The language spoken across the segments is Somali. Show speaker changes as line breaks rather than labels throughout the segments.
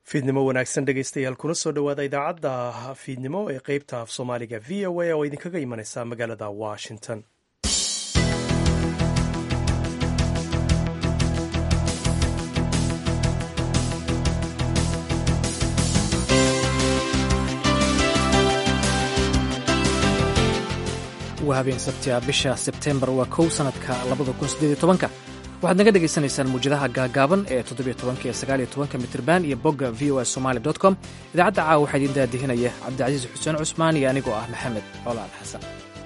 fiidnimo wanaagsan dhegaystayaal kuna soo dhowaada idaacadda fiidnimo ee qeybta af soomaaliga v o a oo idinkaga imanaysa magaalada washington
waa habeen sabtia bisha sebtembar waa kow sanadka labadakunsideedtobanka waxaad naga dhegaysanaysaan muwjadaha gaagaaban ee toddobytobanka iyo sagaaliyo tobanka mitrban iyo bogga v o a somali dot com idaacadda caawa waxaa idiin daadihinaya cabdicasiis xuseen cusmaan iyo anigoo ah maxamed colaal xasan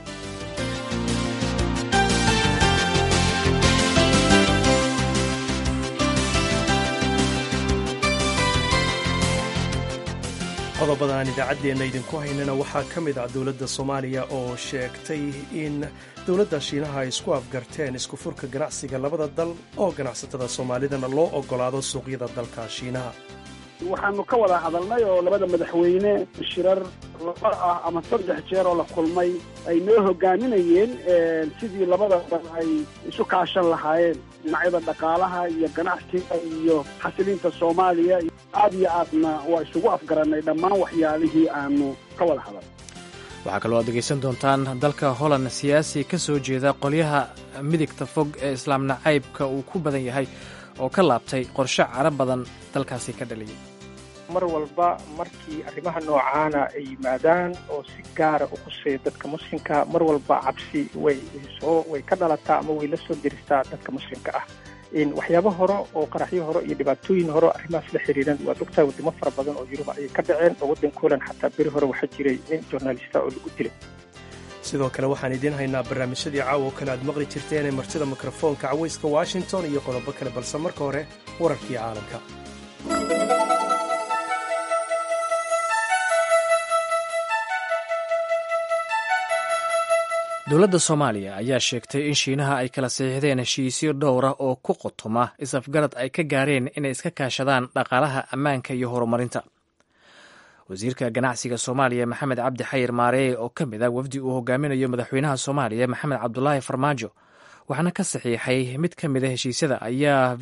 qodobadan aan idaacaddeenna idinku haynana waxaa ka mid ah dowladda soomaaliya oo sheegtay in dowladda shiinaha ay isku afgarteen isku furka ganacsiga labada dal oo ganacsatada soomaalidana loo oggolaado suuqyada dalka shiinaha
waxaanu ka wada hadalnay oo labada madaxweyne shirar laba ah ama saddex jeer oo la kulmay ay noo hogaaminayeen sidii labada dal ay isu kaashan lahaayeen dhinacyada dhaqaalaha iyo ganacsiga iyo xasilinta soomaaliya aad iyo aadna waa isugu afgarannay dhammaan waxyaalihii aanu ka wada hadal
waxaa kaloo aad dhegaysan doontaan dalka holland siyaasi ka soo jeeda qolyaha midigta fog ee islaam nacaybka uu ku badan yahay oo ka laabtay qorshe cara badan dalkaasi ka dhaliyay
mar walba markii arrimaha noocaana ay yimaadaan oo si gaara u quseeya dadka muslimka mar walba cabsi way soo way ka dhalataa ama way la soo deristaa dadka muslimka ah waxyaabo hore oo qaraxyo hore iyo dhibaatooyin hore arrimahaas la xiriiran waad ogtahay wadamo fara badan oo yuruba ayay ka dhaceen oo waddanka holand xataa beri hore waxaa jiray nin journalista oo lagu dilay
sidoo kale waxaan idiin haynaa barnaamijyadii caawa oo kale aad maqli jirteen ee martida mikrofoonka cawayska washington iyo qodobo kale balse marka hore wararkii caalamka
dowladda soomaaliya ayaa sheegtay in shiinaha ay kala saxiixdeen heshiisyo dhowra oo ku qotoma is-afgarad ay ka gaareen inay iska kaashadaan dhaqaalaha ammaanka iyo horumarinta wasiirka ganacsiga soomaaliya maxamed cabdi xayir maareeye oo ka mid ah wafdi uu hogaaminayo madaxweynaha soomaaliya maxamed cabdulaahi farmaajo waxaana ka saxiixay mid ka mid a heshiisyada ayaa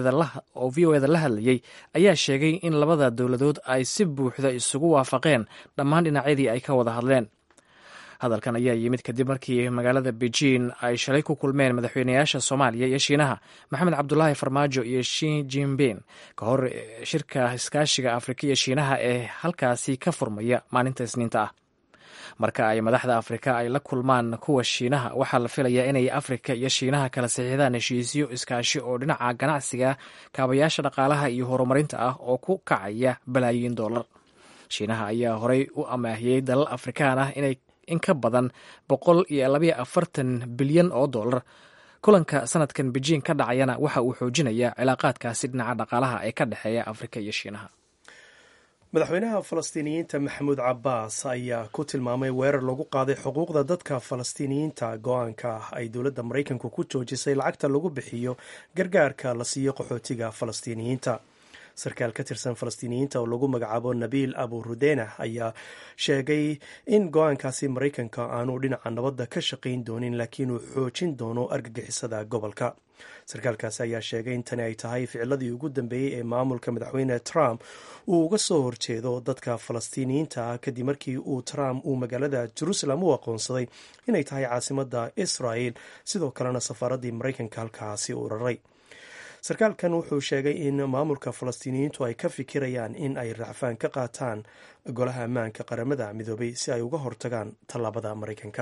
oo v o eda la hadlayey ayaa sheegay in labada dowladood ay si buuxda isugu waafaqeen dhammaan dhinacyadii ay ka wada hadleen hadalkan ayaa yimid kadib markii magaalada beijing ay shalay ku kulmeen madaxweynayaasha soomaaliya iyo shiinaha maxamed cabdulaahi farmaajo iyo shi jinbin ka hor shirka iskaashiga afrika iyo shiinaha ee halkaasi ka furmaya maalinta isniinta ah marka ay madaxda afrika ay la kulmaan kuwa shiinaha waxaa la filayaa inay afrika iyo shiinaha kala saxiixdaan heshiisyo iskaashi oo dhinaca ganacsiga kaabayaasha dhaqaalaha iyo horumarinta ah oo ku kacaya balaayiin dollar shiinaha ayaa horey u amaahiyey dalal afrikaan ah inay in ka badan boqol iyo labayo afartan bilyan oo dollar kulanka sanadkan beijing ka dhacayana waxa uu xoojinayaa cilaaqaadkaasi dhinaca dhaqaalaha ee ka dhexeeya afrika iyo shiinaha
madaxweynaha falastiiniyiinta maxamuud cabaas ayaa ku tilmaamay weerar lagu qaaday xuquuqda dadka falastiiniyiinta go-aanka ah ay dowladda maraykanku ku joojisay lacagta lagu bixiyo gargaarka la siiyo qaxootiga falastiiniyiinta sarkaal ka tirsan falastiiniyiinta oo lagu magacaabo nabiil abu rudena ayaa sheegay in go-aankaasi maraykanka aanu dhinaca nabadda ka shaqayn doonin laakiin uu xoojin doono argagixisada gobolka sarkaalkaasi ayaa sheegay in tani ay tahay ficiladii ugu dambeeyey ee maamulka madaxweyne trump uu uga soo horjeedo dadka falastiiniyiinta ah kadib markii uu trump uu magaalada jerusalem u aqoonsaday inay tahay caasimadda israel sidoo kalena safaaraddii maraykanka halkaasi uu raray sarkaalkan wuxuu sheegay in maamulka falastiiniyiintu ay ka fikirayaan in ay racfaan ka qaataan golaha ammaanka qaramada midoobay si ay uga hortagaan tallaabada maraykanka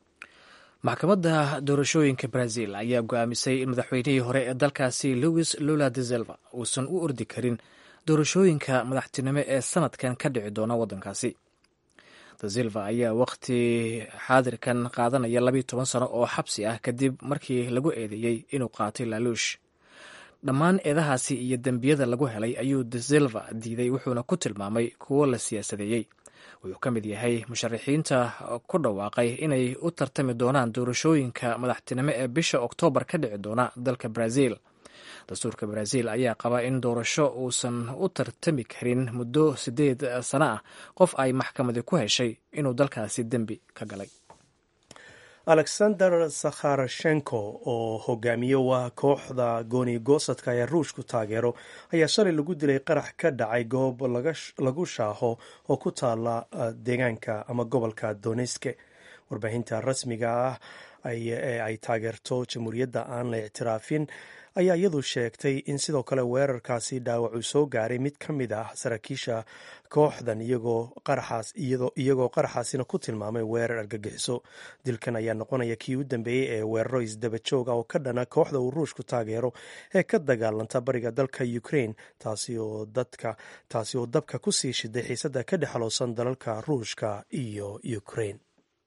maxkamadda doorashooyinka brazil ayaa go-aamisay in madaxweynihii hore ee dalkaasi louis lula de silva uusan u ordi karin doorashooyinka madaxtinimo ee sanadkan ka dhici doona waddankaasi de silva ayaa waqti xaadirkan qaadanaya labiyo toban sano oo xabsi ah kadib markii lagu eedeeyey inuu qaatay laaluush dhammaan eedahaasi iyo dembiyada lagu helay ayuu de silva diiday wuxuuna ku tilmaamay kuwo la siyaasadeeyey wuxuu ka mid yahay musharaxiinta ku dhawaaqay inay u tartami doonaan doorashooyinka madaxtinimo ee bisha oktoobar ka dhici doona dalka brazil dastuurka brazil ayaa qaba in doorasho uusan u tartami karin muddo siddeed sano ah qof ay maxkamadi ku heshay inuu dalkaasi dembi ka galay
alexander sakharashenko oo hogaamiye u ah kooxda gooni goosadka ee ruushku taageero ayaa shalay lagu dilay qarax ka dhacay goob lagu shaaho oo ku taala deegaanka ama gobolka doneske warbaahinta rasmiga ah ee ay taageerto jamhuuriyadda aan la ictiraafin ayaa iyadu sheegtay in sidoo kale weerarkaasi dhaawac uu soo gaaray mid ka mid ah saraakiisha kooxdan iyagoo qaraxaasina ku tilmaamay weerar argagixiso dilkan ayaa noqonaya kii u dambeeyey ee weeraro isdaba jooga oo ka dhana kooxda uu ruushku taageero ee ka dagaalanta bariga dalka ukraine taasi oo dabka ku sii shiday xiisada ka dhexloosan dalalka ruushka iyo ukraine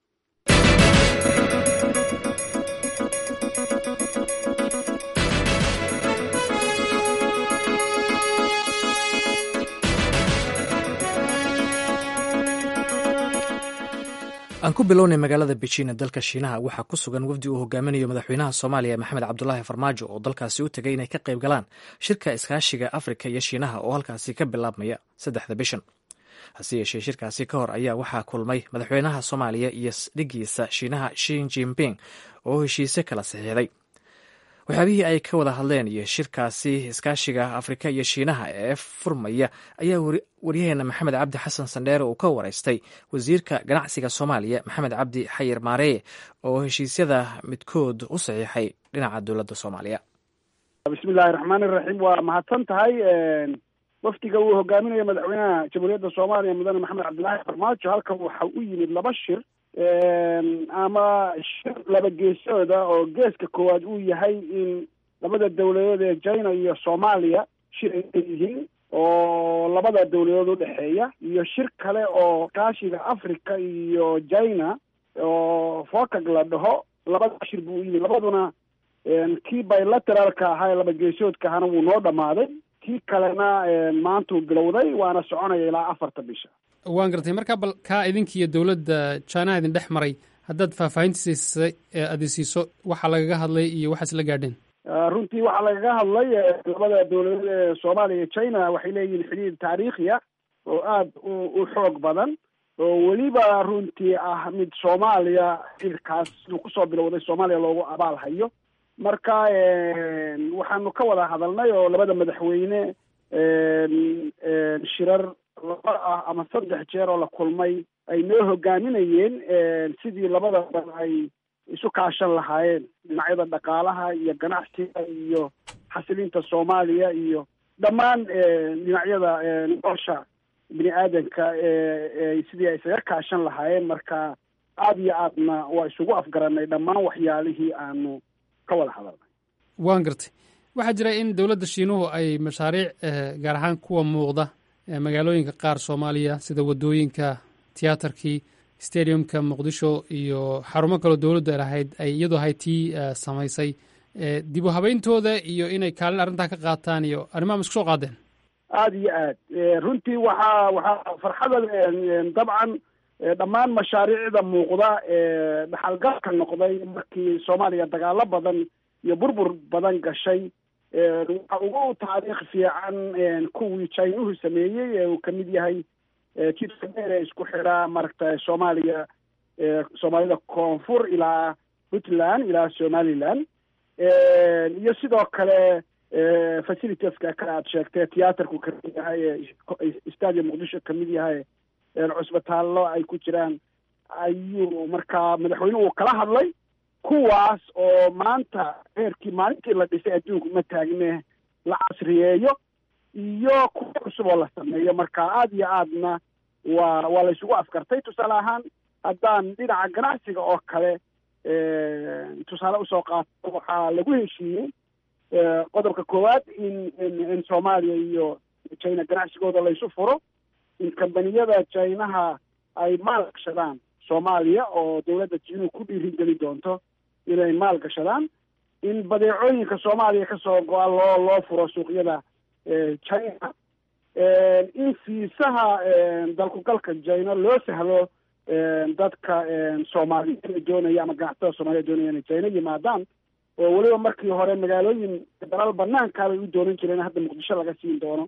aan ku bilownay magaalada beijing ee dalka shiinaha waxaa ku sugan wafdi uu hogaaminayo madaxweynaha soomaaliya maxamed cabdulaahi farmaajo oo dalkaasi u tegay inay ka qayb galaan shirka iskaashiga afrika iyo shiinaha oo halkaasi ka bilaabmaya saddexda bishan hase yeeshee shirkaasi ka hor ayaa waxaa kulmay madaxweynaha soomaaliya iyo dhigiisa shiinaha shin jinping oo heshiise kala saxiixday waxyaabihii ay ka wada hadleen iyo shirkaasi iskaashiga afrika iyo shiinaha ee furmaya ayaa waryaheena maxamed cabdi xasan sandheere uu ka wareystay wasiirka ganacsiga soomaaliya maxamed cabdi xayir maareye oo heshiisyada midkood u saxiixay dhinaca dowladda soomaaliya
bismillahi raxmaani iraxiim waa mahadsan tahay wafdiga uu hogaaminayo madaxweynaha jamhuuriyadda soomaaliya mudane maxamed cabdilaahi farmaajo halkan waxa u yimid laba shir ama shir laba geesooda oo geeska koowaad uu yahay in labada dawladood ee china iyo soomaaliya shir ay yihiin oo labada dawladood udhexeeya iyo shir kale oo kaashiga africa iyo china oo focag la dhaho labada shir buu u yimid labaduna kii bilateraalka ahaa ee laba geesoodka ahana wuu noo dhamaaday kii kalena maantuu bilowday waana soconaya ilaa afarta bisha
waan gartay markaa bal kaa idinkiiyo dowladda jaanaha idin dhex maray haddaad faahfaahintiisa aada siiso waxaa lagaga hadlay iyo waxaas la gaadheen
runtii waxaa lagaga hadlay labada dawladood ee soomaaliya iyo china waxay leeyihiin xidhiir taariikhiya oo aada u xoog badan oo weliba runtii ah mid soomaaliya xidhiirkaas siduu kusoo bilowday soomaaliya loogu abaal hayo marka waxaanu ka wada hadalnay oo labada madaxweyne shirar laba ah ama saddex jeer oo la kulmay ay noo hogaaminayeen sidii labada dal ay isu kaashan lahaayeen dhinacyada dhaqaalaha iyo ganacsiga iyo xasilinta soomaaliya iyo dhammaan dhinacyada nolosha bini aadanka sidii ay isaga kaashan lahaayeen marka aada iyo aadna waa isugu afgaranay dhammaan waxyaalihii aanu ka wada hadalnay
waan gartay waxaa jira in dowladda shiinuhu ay mashaariic gaar ahaan kuwa muuqda magaalooyinka qaar soomaaliya sida wadooyinka tiyaatarkii stadiumka muqdisho iyo xarumo kaloo dowladdu ay lahayd ay iyadoo ahayd tii samaysay dib u habeyntooda iyo inay kaalin arrintaa ka qaataan iyo arrimaha ma isku soo qaadeen
aada iyo aad runtii waxaa waxaa farxada dabcan dhammaan mashaariicda muuqda ee dhaxalgalka noqday markii soomaaliya dagaalo badan iyo burbur badan gashay waxa ugu taariikh fiican kuwii chinuhu sameeyey ee uu kamid yahay jidka dheer ee isku xidha maaragta soomaaliya soomaalida koonfur ilaa puntland ilaa somaliland iyo sidoo kale facilitieska kale aad sheegtay tiyaatarku kamid yahay stadium muqdisho kamid yahay cusbitaallo ay ku jiraan ayuu markaa madaxweynuhu uu kala hadlay kuwaas oo maanta heerkii maalintii la dhisay adduunku ma taagne la casriyeeyo iyo kuwa cusub oo la sameeyo marka aada iyo aadna waa waa la isugu afkartay tusaale ahaan haddaan dhinaca ganacsiga oo kale tusaale usoo qaato waxaa lagu heshiiyey qodobka koowaad in in soomaaliya iyo china ganacsigooda laysu furo in kambaniyada chinaha ay maal gashadaan soomaaliya oo dowladda jiinuhu ku dhiirigeli doonto inay maal gashadaan in badeecooyinka soomaaliya kasoo go-a loo loo furo suuqyada china in fiisaha dalkugalka china loo sahlo dadka soomaaliya doonaya ama ganacsatada soomaliya doonaya inay china yimaadaan oo weliba markii hore magaalooyin dalal banaankaa bay u doonan jireen hadda muqdisho laga siin doono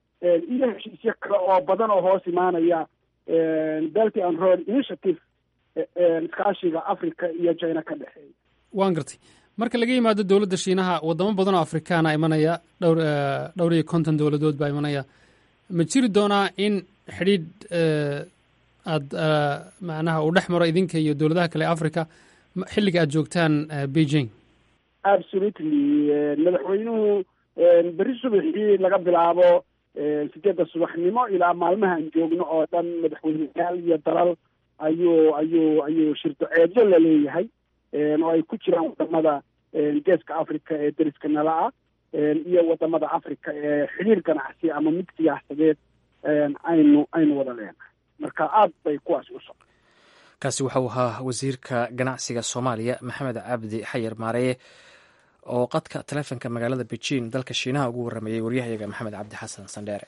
iyo heshiisyo kale oo badan oo hoos imaanaya belty and road initiative iskaashiga africa iyo china ka dhexeeya
waan gartay marka laga yimaado dowladda shiinaha wadamo badan oo afrikaana imanaya dhowr dhowr iyo konton dowladood baa imanaya ma jiri doonaa in xidhiidh aada macnaha uu dhex maro idinka iyo dowladaha kale africa xilliga aad joogtaan beijing
absolutely madaxweynuhu berri subaxii laga bilaabo sideedda subaxnimo ilaa maalmahaan joogno oo dhan madaxweyneyaal iyo dalal ayuu ayuu ayuu shirdoceedyo la leeyahay oo ay ku jiraan wadamada geeska africa ee deriska nala ah iyo wadamada africa ee xiriir ganacsi ama mid siyaasadeed aynu aynu wada leenahay marka aada bay kuwaas u socda
kaasi waxau ahaa wasiirka ganacsiga soomaaliya maxamed cabdi xayar maareye oo qadka taleefonka magaalada beijing dalka shiinaha ugu warramayey waryahayaga maxamed cabdi xasan sandheere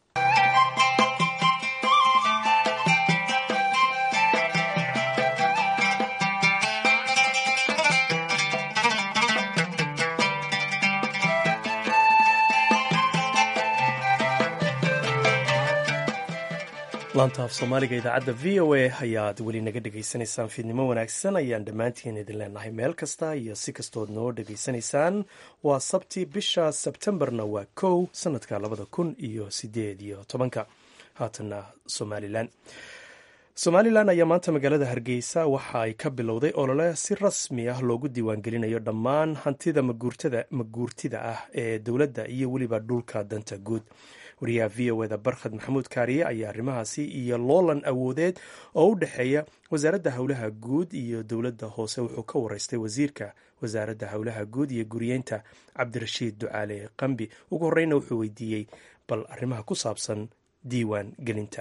laanta af soomaaliga idaacadda v o a ayaad weli naga dhegaysanaysaan fiidnimo wanaagsan ayaan dhammaantiin idin leenahay meel kasta iyo si kastood noo dhegaysanaysaan waa sabti bisha sebtembarna waa kow sanadka labada kun iyo sideed iyo tobanka haatana somalilan somalilan ayaa maanta magaalada hargeysa waxa ay ka bilowday olole si rasmi ah loogu diiwaangelinayo dhammaan hantida maguurtida ah ee dowladda iyo weliba dhulka danta guud wariyaha v o eda barkhad maxamuud kaariye ayaa arrimahaasi iyo loolan awoodeed oo u dhexeeya wasaaradda howlaha guud iyo dowladda hoose wuxuu ka wareystay wasiirka wasaaradda howlaha guud iyo guriyeynta cabdirashiid ducaale qambi ugu horeyna wuxuu weydiiyey bal arrimaha ku saabsan diiwaan gelinta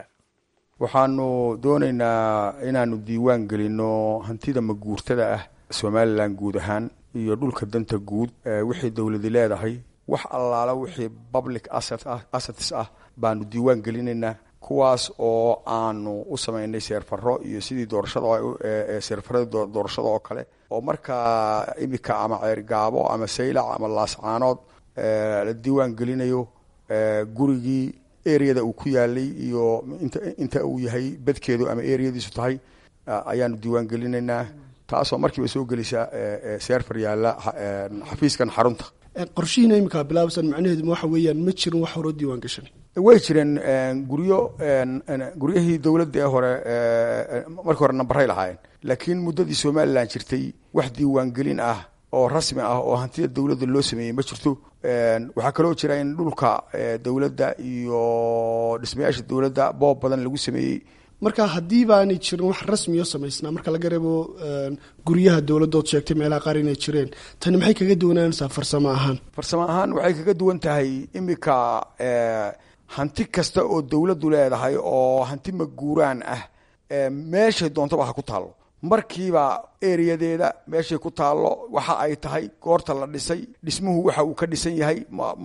waxaanu doonaynaa inaanu diiwaan gelinno hantida maguurtada ah somalilan guud ahaan iyo dhulka danta guud wixii dowladi leedahay wax allaala wixii public assets ah baanu diiwaan gelinaynaa kuwaas oo aanu u samaynay seerfaro iyo sidii doorashada seerfaradii doorashada oo kale oo markaa imika ama ceergaabo ama saylac ama laascaanood la diiwaan gelinayo gurigii areada uu ku yaalay iyo inta uu yahay bedkeedu ama areadiisu tahay ayaanu diiwaan gelinaynaa taasoo markiiba soo gelisa seerfar yaalla xafiiskan xarunta
qorshihiina iminkaa bilaabasan macnaheedu waxa weeyaan ma jirin wax horoo diiwaan gashan
way jireen guryo guryahii dowladda ee hore markii hore nambaray lahaayeen laakiin muddadii somalilan jirtay wax diiwaangelin ah oo rasmi ah oo hantida dowladda loo sameeyey ma jirto waxaa kaloo jira in dhulka dowladda iyo dhismayaasha dowladda boob badan lagu sameeyey
marka haddii baanay jirin wax rasmiyo samaysnaa marka laga reebo guryaha dowladdood sheegtay meelaha qaar inay jireen tani maxay kaga duwanaanaysaa farsamo ahaan
farsamo ahaan waxay kaga duwan tahay imika hanti kasta oo dowladdu leedahay oo hanti maguuraan ah meeshay doontaba ha ku taallo markiiba ereyadeeda meeshay ku taallo waxa ay tahay goorta la dhisay dhismuhu waxa uu ka dhisan yahay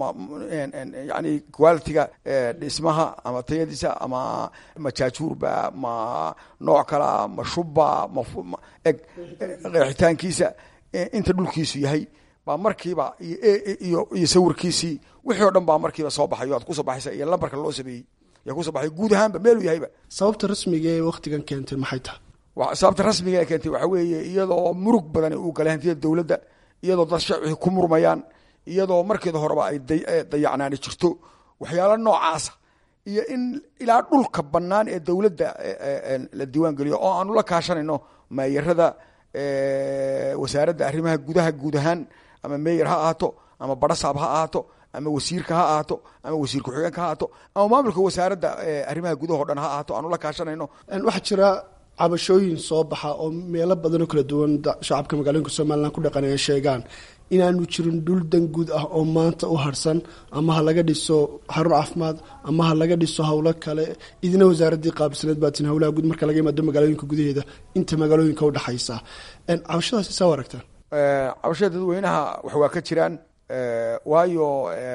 yani qualitiga dhismaha ama tayadiisa ama ma jaajuurba ma nooc kalea ma shubba ma eg qeexitaankiisa inta dhulkiisu yahay baa markiiba iyo iyo sawirkiisii wixii o dhan baa markiiba soo baxayo aad kusoo baxaysa iyo lambarka loo sameeyey yaa kusoo baxay guud ahaanba meeluu yahayba
sababta rasmiga ee waktigan keentay maxay tahay
sababta rasmiga ee keentay waxaa weeye iyadoo murug badani uu galay hantida dowladda iyadoo dad shacbixi ku murmayaan iyadoo markeeda horeba ay dayacnaani jirto waxyaalo noocaasa iyo in ilaa dhulka bannaan ee dowladda la diiwaan geliyo oo aanu la kaashanayno meeyarada wasaaradda arrimaha gudaha guud ahaan ama meeyer ha ahaato ama barasaab ha ahaato ama wasiirka ha ahaato ama wasiir ku-xigeenka ha ahaato ama maamulka wasaaradda arrimaha gudaha o dhan ha ahaato aanu la kaashanayno
waxaa jira cabashooyin soo baxa oo meelo badanoo kala duwan shacabka magaalooyinka somalilan ku dhaqan ay sheegaan inaanu jirin dhul dan guud ah oo maanta u harsan ama ha laga dhiso xarun caafimaad ama ha laga dhiso howlo kale idina wasaaraddii qaabilsaneed baatin howlaha guud marka laga yimaado magaalooyinka gudaheeda inta magaalooyinka udhexaysa cabashadaasi saa aragtaan
cabashada dadweynaha wax waa ka jiraan waayo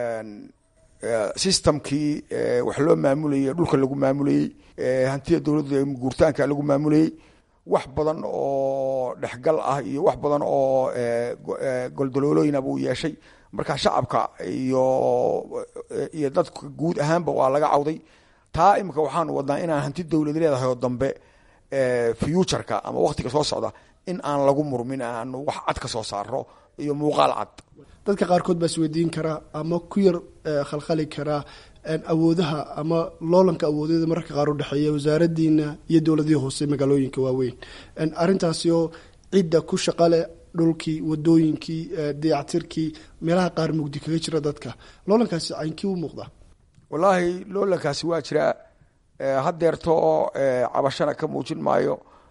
systemkii wax loo maamulayay dhulka lagu maamulayey hantida dowladda guurtaanka lagu maamulayey wax badan oo dhexgal ah iyo wax badan oo goldaloolooyina buu yeeshay marka shacabka iyo iyo dadka guud ahaanba waa laga cawday taa imika waxaanu wadnaa inaan hanti dowlad leedahay oo dambe futureka ama waktiga soo socda in aan lagu murmin aanu wax cad ka soo saaro iyo muuqaal cad
dadka qaarkood baa isweydiin karaa ama ku yar khalkhali karaa awoodaha ama loolanka awoodyada mararka qaar udhexeeya wasaaradiina iyo dowladihii hoose magaalooyinka waaweyn arrintaasi oo cidda ku shaqale dhulkii wadooyinkii dayactirkii meelaha qaar mugdi kaga jira dadka loolankaasi caynkii u muuqdaa
wallaahi loolankaasi waa jiraa haddeerto cabashana ka muujin maayo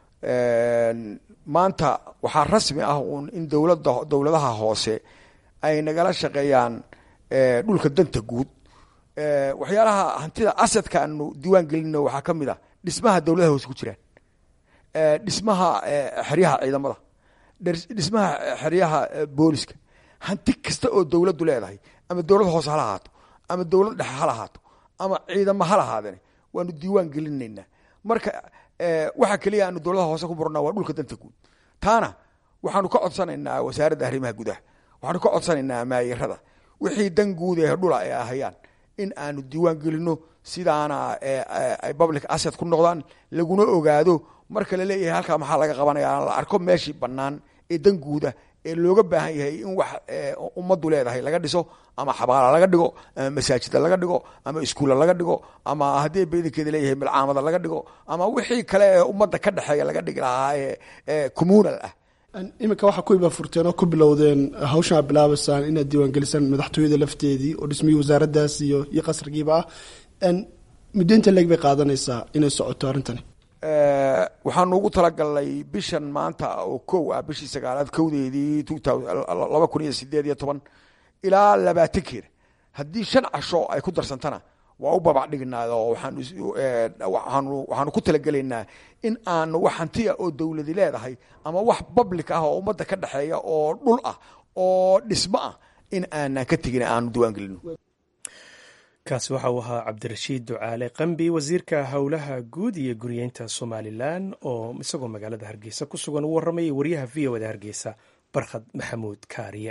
maanta waxaa rasmi ah uun in dowlada dowladaha hoose ay nagala shaqeeyaan dhulka danta guud waxyaalaha hantida asadka aanu diiwaan gelino waxaa ka mid a dhismaha dowladaha hoose ku jiraan dhismaha xeryaha ciidamada dhismaha xeryaha booliska hanti kasta oo dowladdu leedahay ama dowlad hoose hala ahaato ama dowlad dhexe hala ahaato ama ciidamo hala ahaadeen waanu diiwaan gelinaynaa marka waxa keliya aanu dowladaha hoose ku murnaa waa dhulka danta guud taana waxaanu ka codsanaynaa wasaaradda arrimaha gudaha waxaanu ka codsanaynaa maayirada wixii dan guud ee dhula ay ahayaan in aanu diiwaan gelino sidaana ay public asset ku noqdaan laguna ogaado marka laleeyahay halkaa maxaa laga qabanaya la arko meeshii bannaan ee dan guuda ee looga baahan yahay in wax ummaddu leedahay laga dhiso ama xabaala laga dhigo ama masaajida laga dhigo ama iskuulla laga dhigo ama haddii badankeeda leeyahay milcaamada laga dhigo ama wixii kale ee ummadda ka dhexeeya laga dhigi lahaa ee communal ah
iminka waxaa ku iba furteen oo ku bilowdeen hawshan aad bilaabaysaan inaad diiwaangelisaan madaxtooyada lafteedii oo dhismihii wasaaraddaas iyo iyo qasrigiiba ah muddo inta leeg bay qaadanaysaa inay socoto arrintani
waxaanu ugu talagalnay bishan maanta oo kow ah bishii sagaalaad kowdeedii laba kun iyo sideed iyo toban ilaa labaatankeeda haddii shan casho ay ku darsantana waa u babac dhignaa oo waxaanu ku talagelaynaa in aanu wax hantiya oo dowladi leedahay ama wax public ah oo ummadda ka dhexeeya oo dhul ah oo dhismo ah in aanan ka tegin aanu diiwaan gelino
kaasi waxa uu ahaa cabdirashiid ducaale qambi wasiirka howlaha guud iyo guriyeynta somalilan oo isagoo magaalada hargeysa ku sugan u warramayay wariyaha v o da hargeysa barkhad maxamuud kaariye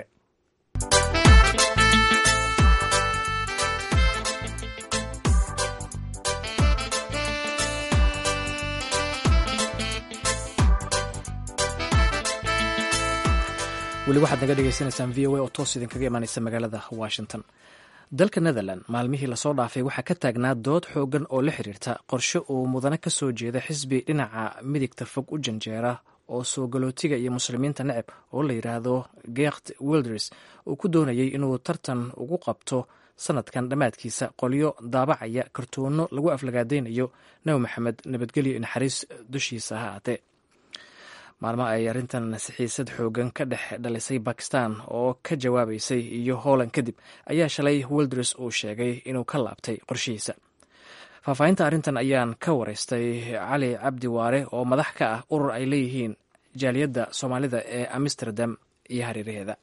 weli waxaad naga dhegeysanaysaan v o a oo toos idinkaga imaaneysa magaalada washington dalka netherland maalmihii lasoo dhaafay waxaa ka taagnaa dood xoogan oo la xiriirta qorshe uu mudane ka soo jeeda xisbi dhinaca midigta fog u janjeera oo soo galootiga iyo muslimiinta neceb oo la yidhaahdo geert wilders uu ku doonayay inuu tartan ugu qabto sanadkan dhammaadkiisa qolyo daabacaya kartuuno lagu aflagaadaynayo nabi maxamed nabadgelyo naxariis dushiisa ha aatee maalmo ay arrintan sixiisad xoogan ka dhex dhalisay bakistan oo ka jawaabaysay iyo hooland kadib ayaa shalay wilders uu sheegay inuu ka laabtay qorshihiisa faahfaahinta arrintan ayaan ka wareystay cali cabdi waare oo madax ka ah urur ay leeyihiin jaaliyadda soomaalida ee amsterdam iyo hareeraheeda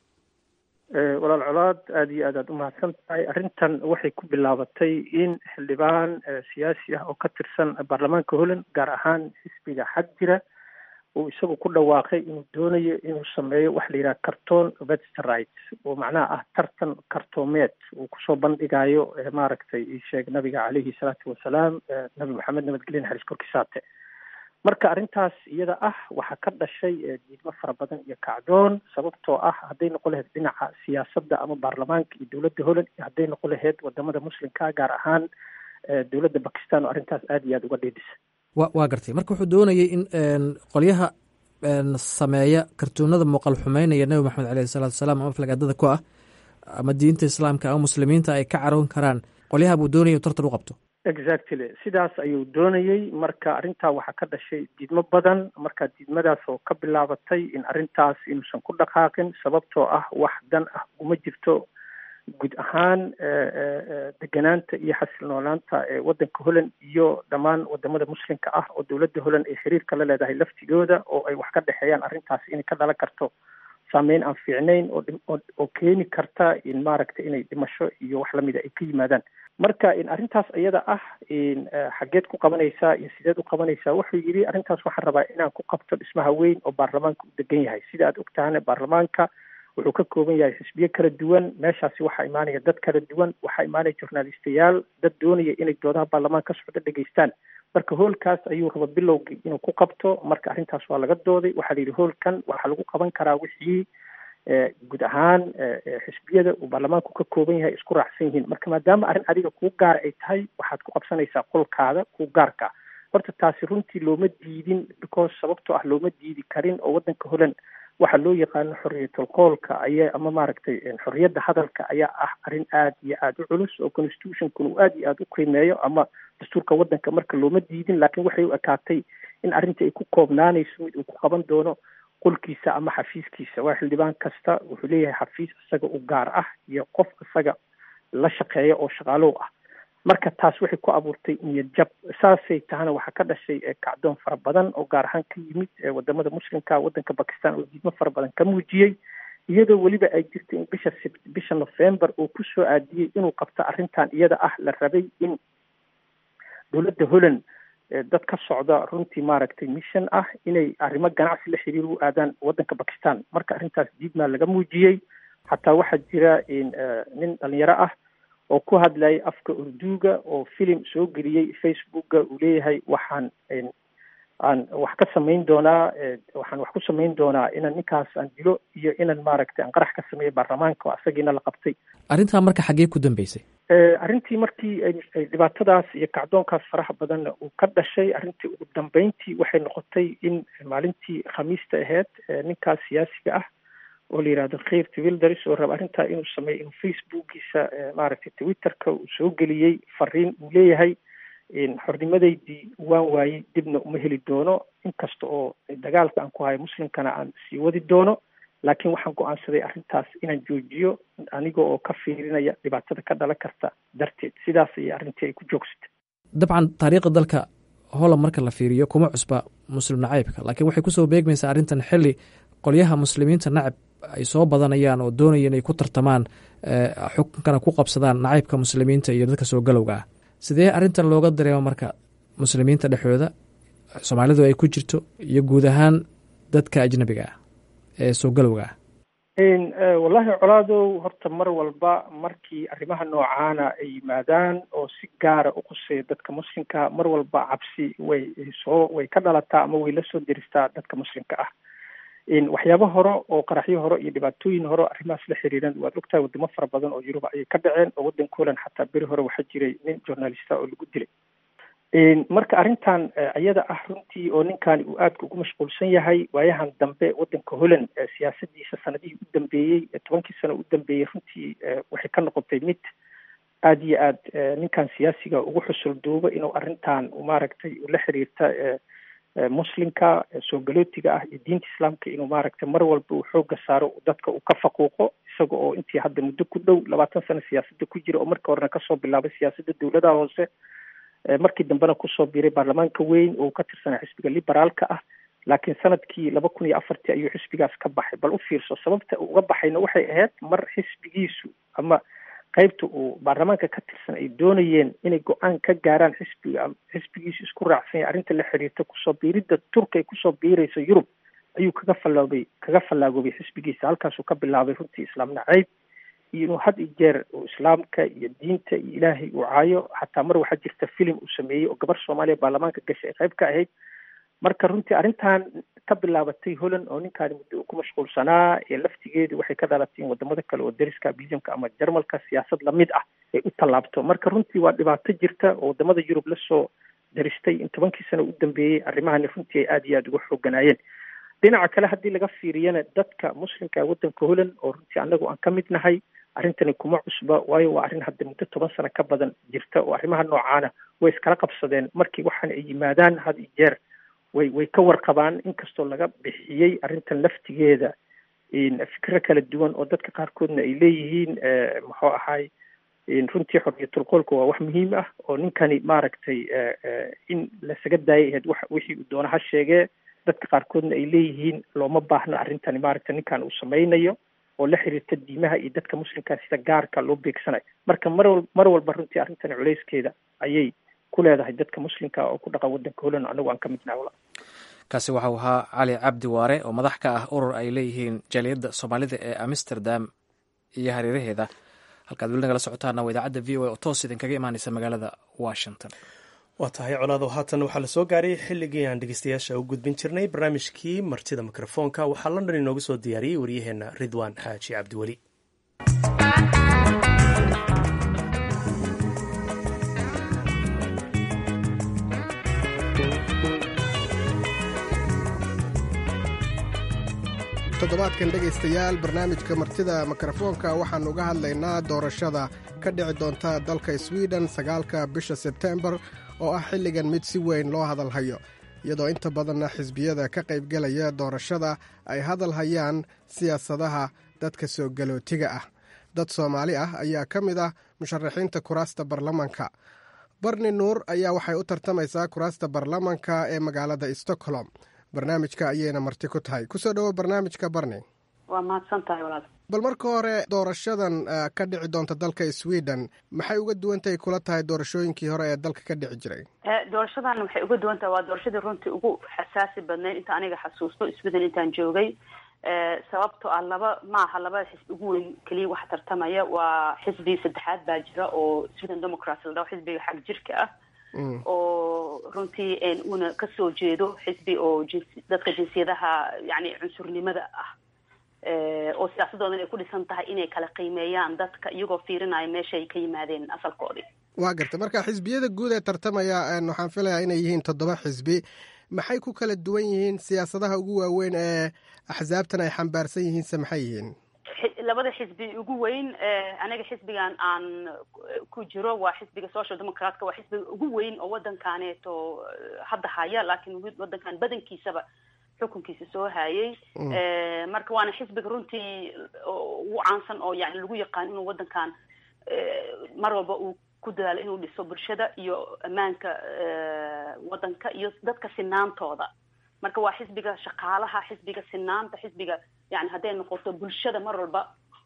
walaal colaad aada iyo aad aad umahadsan tahay arrintan waxay ku bilaabatay in xildhibaan siyaasi ah oo ka tirsan baarlamaanka holland gaar ahaan xisbiga xag jira uu isagu ku dhawaaqay inuu doonayo inuu sameeyo waxa la yidhaha carton vesterite oo macnaha ah tartan kartoomeed uu kusoo bandhigayo maaragtay isheeg nabiga caleyhi salaatu wasalaam nabi maxamed nabadgelye naxariis korkiisaate marka arrintaas iyada ah waxaa ka dhashay diidmo fara badan iyo kacdoon sababtoo ah hadday noqon lahayd dhinaca siyaasadda ama baarlamaanka iyo dowladda holland iyo hadday noqon lahayd wadamada muslimka gaar ahaan dowladda bakistan oo arrintaas aada iyo aada uga dhiidhisa
wa waa gartay marka wuxuu doonayay in qolyaha sameeya kartuunada muuqal xumeynaya nebi maxamed caleyhi salaatu wasalaam ama aflagaadada ku ah ama diinta islaamka ama muslimiinta ay ka caroon karaan qolyaha buu doonaya inu tartan u qabto
exactly sidaas ayuu doonayey marka arrintaa waxaa ka dhashay diidmo badan marka diidmadaas oo ka bilaabatay in arrintaas inuusan ku dhaqaaqin sababtoo ah wax dan ah uma jirto guud ahaan deganaanta iyo xasilnoolaanta ee waddanka holland iyo dhammaan wadamada muslimka ah oo dowladda holland ay xiriirka la leedahay laftigooda oo ay wax ka dhexeeyaan arrintaas inay ka dhalan karto saameyn aan fiicnayn oo oo keeni karta in maaragtay inay dhimasho iyo wax lamida ay ka yimaadaan marka in arrintaas iyada ah in xageed ku qabanaysaa iyo sideed u qabanaysaa wuxuu yidhi arrintaas waxaan rabaa inaan ku qabto dhismaha weyn oo baarlamaanka u degan yahay sida aad ogtahana baarlamaanka wuxuu ka kooban yahay xisbiyo kala duwan meeshaasi waxaa imaanaya dad kala duwan waxaa imaanaya journalistayaal dad doonaya inay doodaha baarlamaan ka socdo dhegeystaan marka hoolkaas ayuu raba bilowgii inuu ku qabto marka arrintaas waa laga dooday waxaa la yidhi hoolkan waxaa lagu qaban karaa wixii guud ahaan xisbiyada uu baarlamaanku ka kooban yahay isku raacsan yihiin marka maadaama arrin adiga kuu gaara ay tahay waxaad ku qabsanaysaa qolkaada kuu gaarka horta taasi runtii looma diidin because sababtoo ah looma diidi karin oo waddanka holand waxaa loo yaqaano xorriyatul qoolka ayaa ama maaragtay xorriyadda hadalka ayaa ah arrin aad iyo aada u culus oo constitutionkuna uu aad iyo aada u qiimeeyo ama dastuurka waddanka marka looma diidin laakiin waxay u ekaatay in arrinta ay ku koobnaanayso mid uu ku qaban doono qolkiisa ama xafiiskiisa waa xildhibaan kasta wuxuu leeyahay xafiis isaga u gaar ah iyo qof isaga la shaqeeya oo shaqaalow ah marka taas waxay ku abuurtay niyad jab saasay tahana waxaa ka dhashay kacdoon fara badan oo gaar ahaan ka yimid wadamada muslimka waddanka bakistan oo diidmo fara badan ka muujiyey iyadoo weliba ay jirto in bisha bisha november uu ku soo aadiyey inuu qabto arrintan iyada ah la rabay in dowladda holland dad ka socda runtii maaragtay mission ah inay arrimo ganacsi la xiriir u aadaan waddanka bakistan marka arrintaas diidmaa laga muujiyey xataa waxaa jira nin dhalinyaro ah oo ku hadlayay afka urduuga oo filim soo geliyey facebooka uu leeyahay waxaan aan wax ka samayn doonaa waxaan wax ku samayn doonaa inaan ninkaas aan dilo iyo inaan maaragtay aan qarax ka sameeyo baarlamaanka oo asagiina la qabtay
arrintaa marka xaggee ku dambeysay
arrintii markii ay dhibaatadaas iyo kacdoonkaas faraha badanna uu ka dhashay arrintii ugu dambeyntii waxay noqotay in maalintii khamiista ahayd ninkaas siyaasiga ah oo la yihahdo khir twilders oo raba arrintaa inuu sameeyo inuu facebookiisa maaragtay twitterka uu soo geliyey fariin uu leeyahay xornimadaydii waan waayey dibna uma heli doono inkasta oo dagaalka aan ku hayo muslimkana aan sii wadi doono laakiin waxaan go-aansaday arrintaas inaan joojiyo aniga oo ka fiirinaya dhibaatada ka dhalan karta darteed sidaas ayay arrintii ay ku joogsatay
dabcan taariikhda dalka holland marka la fiiriyo kuma cusba muslim nacaybka laakiin waxay kusoo beegmaysaa arrintan xilli qolyaha muslimiinta nacab ay soo badanayaan oo doonaya inay ku tartamaan xukunkana ku qabsadaan nacaybka muslimiinta iyo dadka soo galowga ah sidee arrintan looga dareemo marka muslimiinta dhexdooda soomaalidu ay ku jirto iyo guud ahaan dadka ajnabiga ah ee soo galowga ah
wallahi colaadow horta mar walba markii arrimaha noocaana ay yimaadaan oo si gaara u quseeya dadka muslimka mar walba cabsi way soo way ka dhalataa ama way la soo deristaa dadka muslimka ah waxyaabo hore oo qaraxyo hore iyo dhibaatooyin hore arrimahaas la xiriiran waad ogtahay wadamo fara badan oo yuruba ayay ka dhaceen oo waddanka holand xataa beri hore waxaa jiray nin journalista oo lagu dilay marka arrintan iyada ah runtii oo ninkani uu aadka ugu mashquulsan yahay waayahan dambe waddanka holland siyaasadiisa sanadihii u dambeeyey tobankii sano u dambeeyey runtii waxay ka noqotay mid aada iyo aad ninkan siyaasiga ugu xusul duubo inuu arrintan maaragtay la xiriirta muslimka soo galootiga ah iyo diinta islaamka inuu maaragtay mar walba uu xooga saaro dadka uu ka faquuqo isaga oo intii hadda muddo ku dhow labaatan sano siyaasadda ku jira oo markii horena kasoo bilaabay siyaasadda dowladaha hoose markii dambena kusoo biiray baarlamaanka weyn oo ka tirsanaa xisbiga liberaalka ah laakiin sanadkii laba kun iyo afartii ayuu xisbigaas ka baxay bal u fiirso sababta uu uga baxayna waxay ahayd mar xisbigiisu ama qaybta uu baarlamaanka ka tirsan ay doonayeen inay go-aan ka gaaraan xisbiga xisbigiisu isku raacsan yahay arrinta la xiriirta kusoo biiridda turka ay kusoo biirayso yurub ayuu kaga fallaabay kaga fallaagoobay xisbigiisa halkaasuu ka bilaabay runtii islaam nacayb iyo inuu had iyo jeer uu islaamka iyo diinta iyo ilaahay uu caayo xataa mar waxaa jirta filim uu sameeyey oo gabar soomaaliya baarlamaanka gashay ay qayb ka ahayd marka runtii arrintan ka bilaabatay holland oo ninkaani muddo uu ku mashquulsanaa ee laftigeedu waxay ka dhalatay in wadamada kale oo dariska belgiumka ama jarmalka siyaasad lamid ah ay u tallaabto marka runtii waa dhibaato jirta oo wadamada yurub lasoo daristay in tobankii sano u dambeeyey arrimahani runtii ay aada iyo aada uga xooganaayeen dhinaca kale haddii laga fiiriyana dadka muslimka waddanka holland oo runtii annagu aan ka mid nahay arrintani kuma cusba waayo waa arrin hadda muddo toban sano ka badan jirta oo arrimaha noocaana way iskala qabsadeen markii waxaan ay yimaadaan had iyo jeer way way ka warqabaan inkastoo laga bixiyey arrintan laftigeeda fikro kala duwan oo dadka qaarkoodna ay leeyihiin muxuu ahay runtii xorriyatul qolka waa wax muhiim ah oo ninkani maaragtay in lasaga daayay ahayd wax wixii uu doona ha sheegee dadka qaarkoodna ay leeyihiin looma baahno arrintani maaragtay ninkan uu samaynayo oo la xiriirta diimaha iyo dadka muslimkaa sida gaarka loo beegsanayo marka mar wal mar walba runtii arrintani culeyskeeda ayay ku leedahay dadka muslimka oo ku dhaqan waddanka holland anagu aan ka midnaha wala
kaasi waxau ahaa cali cabdi waare oo madax ka ah urur ay leeyihiin jaaliyadda soomaalida ee amsterdam iyo hareeraheeda halkaad weli nagala socotaana waa idaacadda v o a oo toos idinkaga imaaneysa magaalada washington
waa tahay colaado haatan waxaa la soo gaaray xilligii aan dhegeystayaasha u gudbin jirnay barnaamijkii martida mikrofoonka waxaa london inoogu soo diyaariyey waryaheena ridwaan xaaji cabdiweli
toddobaadkan dhegaystayaal barnaamijka martida mikrofoonka waxaan uga hadlaynaa doorashada ka dhici doonta dalka swiden sagaalka bisha sebtembar oo ah xilligan mid si weyn loo hadalhayo iyadoo inta badanna xisbiyada ka qaybgelaya doorashada ay hadal hayaan siyaasadaha dadka soo galootiga ah dad soomaali ah ayaa ka mid ah musharaxiinta kuraasta baarlamanka barni nuur ayaa waxay u tartamaysaa kuraasta baarlamanka ee magaalada stockholm barnaamijka ayayna marti ku tahay kusoo dhowo barnaamijka barni
waa mahadsan tahay walaal
bal marka hore doorashadan ka dhici doonta dalka sweden maxay uga duwantahay kula tahay doorashooyinkii hore ee dalka ka dhici jiray
doorashadan waxay uga duwan tahay waa doorashadii runtii ugu xasaasi badnayd inta aniga xasuusto sweden intaan joogay sababto ah laba maaha labada xisbi ugu weyn keliya waxa tartamaya waa xisbi saddexaad baa jira oo sweden democrats la dhaho xisbiga xag jirka ah oo runtii uuna kasoo jeedo xisbi oo jinsi dadka jinsiyadaha yani cunsurnimada ah oo siyaasadoodan ay ku dhisan tahay inay kala qiimeeyaan dadka iyagoo fiirinaya meeshaay ka yimaadeen asalkoodii
waa garta marka xisbiyada guud ee tartamaya waxaan filayaa inay yihiin toddoba xisbi maxay ku kala duwan yihiin siyaasadaha ugu waaweyn ee axsaabtan ay xambaarsan yihiinse maxay yihiin
labada xisbi ugu weyn aniga xisbigan aan ku jiro waa xisbiga social democratka waa xisbiga ugu weyn oo waddankaaneeto hadda haya laakiin waddankan badankiisaba xukunkiisa soo hayay marka waana xisbiga runtii ugu caansan oo yani lagu yaqaan inuu waddankan mar walba uu ku dadaalo inuu dhiso bulshada iyo ammaanka waddanka iyo dadka sinaantooda marka waa xisbiga shaqaalaha xisbiga sinaanta xisbiga yani hadday noqoto bulshada mar walba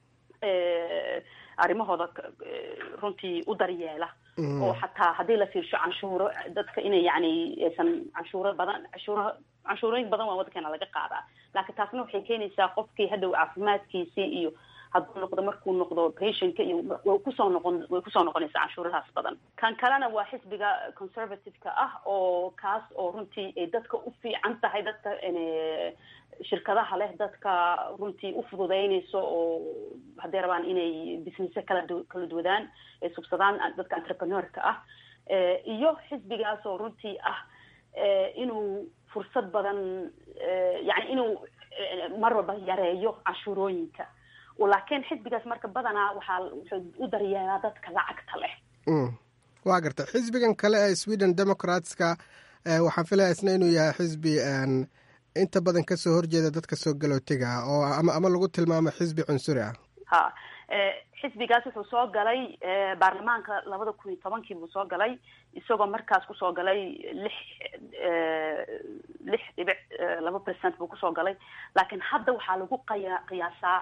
arrimahooda runtii u daryeela oo xataa haddii la fiirsho canshuuro dadka inay yani aysan canshuuro badan canshuuro canshuurooyin badan waa waddankeena laga qaadaa laakiin taasna waxay keenaysaa qofkii hadhow caafimaadkiisii iyo hadduu noqdo markuu noqdo patientka iyo way kusoo noqon way kusoo noqonaysaa canshuuradaas badan kan kalena waa xisbiga conservative-ka ah oo kaas oo runtii ay dadka u fiican tahay dadka shirkadaha leh dadka runtii u fududeynayso oo hadday rabaan inay businesse kala kala duwadaan ay subsadaan dadka entrepreneurka ah iyo xisbigaas oo runtii ah inuu fursad badan yani inuu mar walba yareeyo canshuurooyinka laakiin xisbigaas marka badanaa waxaa wuxuu u daryeelaa dadka lacagta leh
waa garta xisbigan kale ee sweden democratska waxaan filaya isna inuu yahay xisbi inta badan kasoo horjeeda dadka soo galootiga ah oo ama ama lagu tilmaamo xisbi cunsuri ah
ha xisbigaas wuxuu soo galay baarlamaanka labada kun iyo tobankii buu soo galay isagoo markaas kusoo galay lix lix dhibic laba percent buu kusoo galay laakiin hadda waxaa lagu qaya qiyaasaa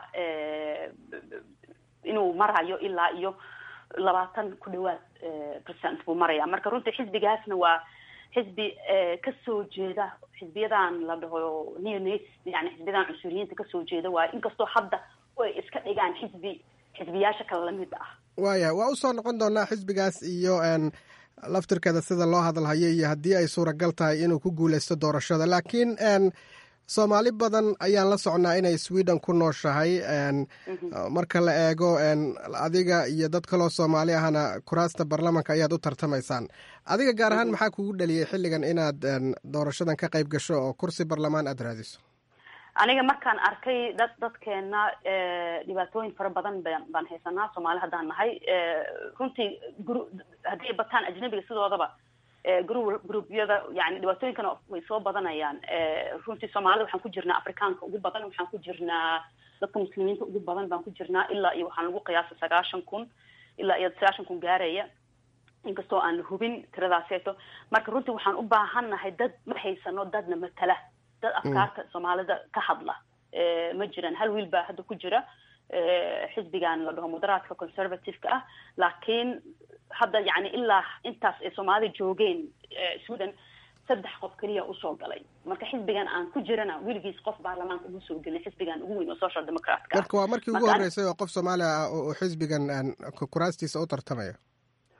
inuu marayo ilaa iyo labaatan ku dhawaad percent buu maraya marka runtii xisbigaasna waa xisbi kasoo jeeda xisbiyadan la dhaho neonas yani xisbiyadan cunsuriyiinta kasoo jeeda waayo inkastoo hadda ay iska dhigaan xisbi xisbiyaasha kale lamid ah
waaya waa usoo noqon doonaa xisbigaas iyo laftirkeeda sida loo hadalhayo iyo haddii ay suuragal tahay inuu ku guuleysto doorashada laakiin soomaali badan ayaan la socnaa inay sweden ku nooshahay marka la eego adiga iyo dad kaloo soomaali ahna kuraasta baarlamanka ayaad u tartamaysaan adiga gaar ahaan maxaa kugu dhaliyay xilligan inaad doorashadan ka qayb gasho oo kursi baarlamaan aada raadiso
aniga markaan arkay dad dadkeena dhibaatooyin fara badan baan baan haysanaa soomaali haddaan nahay runtii gru hadday bataan ajnabiga sidoodaba gru gruubyada yani dhibaatooyinkana way soo badanayaan runtii soomaalida waxaan ku jirnaa afrikaanka ugu badan waxaan ku jirnaa dadka muslimiinta ugu badan baan ku jirnaa ilaa iyo waxaan lagu qiyaasa sagaashan kun ilaa iyo sagaashan kun gaaraya inkastoo aan la hubin tiradaaseeto marka runtii waxaan u baahannahay dad ma haysano dadna matala dad afkaarta soomaalida ka hadla ma jiraan hal wiil baa hadda ku jira xisbigan la dhaho moderaadka conservative-ka ah laakiin hadda yani ilaa intaas ay soomaalida joogeen sweden saddex qof keliya usoo galay marka xisbigan aan ku jirana weligiis qof baarlamaanka uma soo gelin xisbigan ugu weyn oo social democratka
marka waa markii ugu horreysay oo qof soomaali ah oo xisbigan kuraastiisa u tartamaya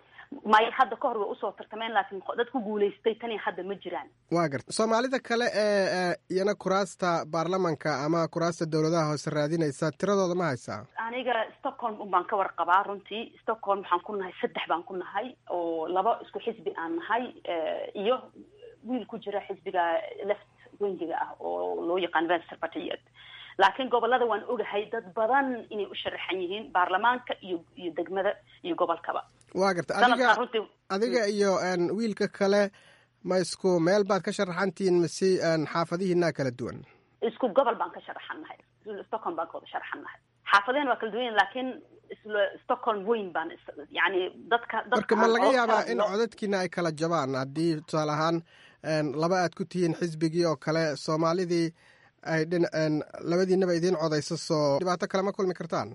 may hadda ka hor way usoo tartameen laakiin dad ku guulaystay tani hadda ma jiraan
waa garta soomaalida kale ee iyana kuraasta baarlamanka ama kuraasta dowladaha hoose raadinaysa tiradooda ma haysaa
aniga stockholm un baan ka warqabaa runtii stockholm waxaan ku nahay saddex baan ku nahay oo laba isku xisbi aan nahay iyo wiil ku jira xisbiga left wengiga ah oo loo yaqaan venster partiet laakiin gobolada waan ogahay dad badan inay u sharaxan yihiin baarlamaanka iyo iyo degmada iyo gobolkaba
waa garta adiga adiga iyo wiilka kale ma isku meel baad ka sharaxantihiin mise xaafadihiinaa kala duwan
isku gobol baan ka sharaxan nahay stockholm baan ka wada sharaxan nahay xaafadeen waa kala duwan laakiin stockholm weyn baan yani dadka
marka ma laga yaabaa in codadkiina ay kala jabaan haddii tusaale ahaan laba aad ku tihiin xisbigii oo kale soomaalidii ay dhin labadiinaba idiin codayso soo dhibaato kale ma kulmi kartaan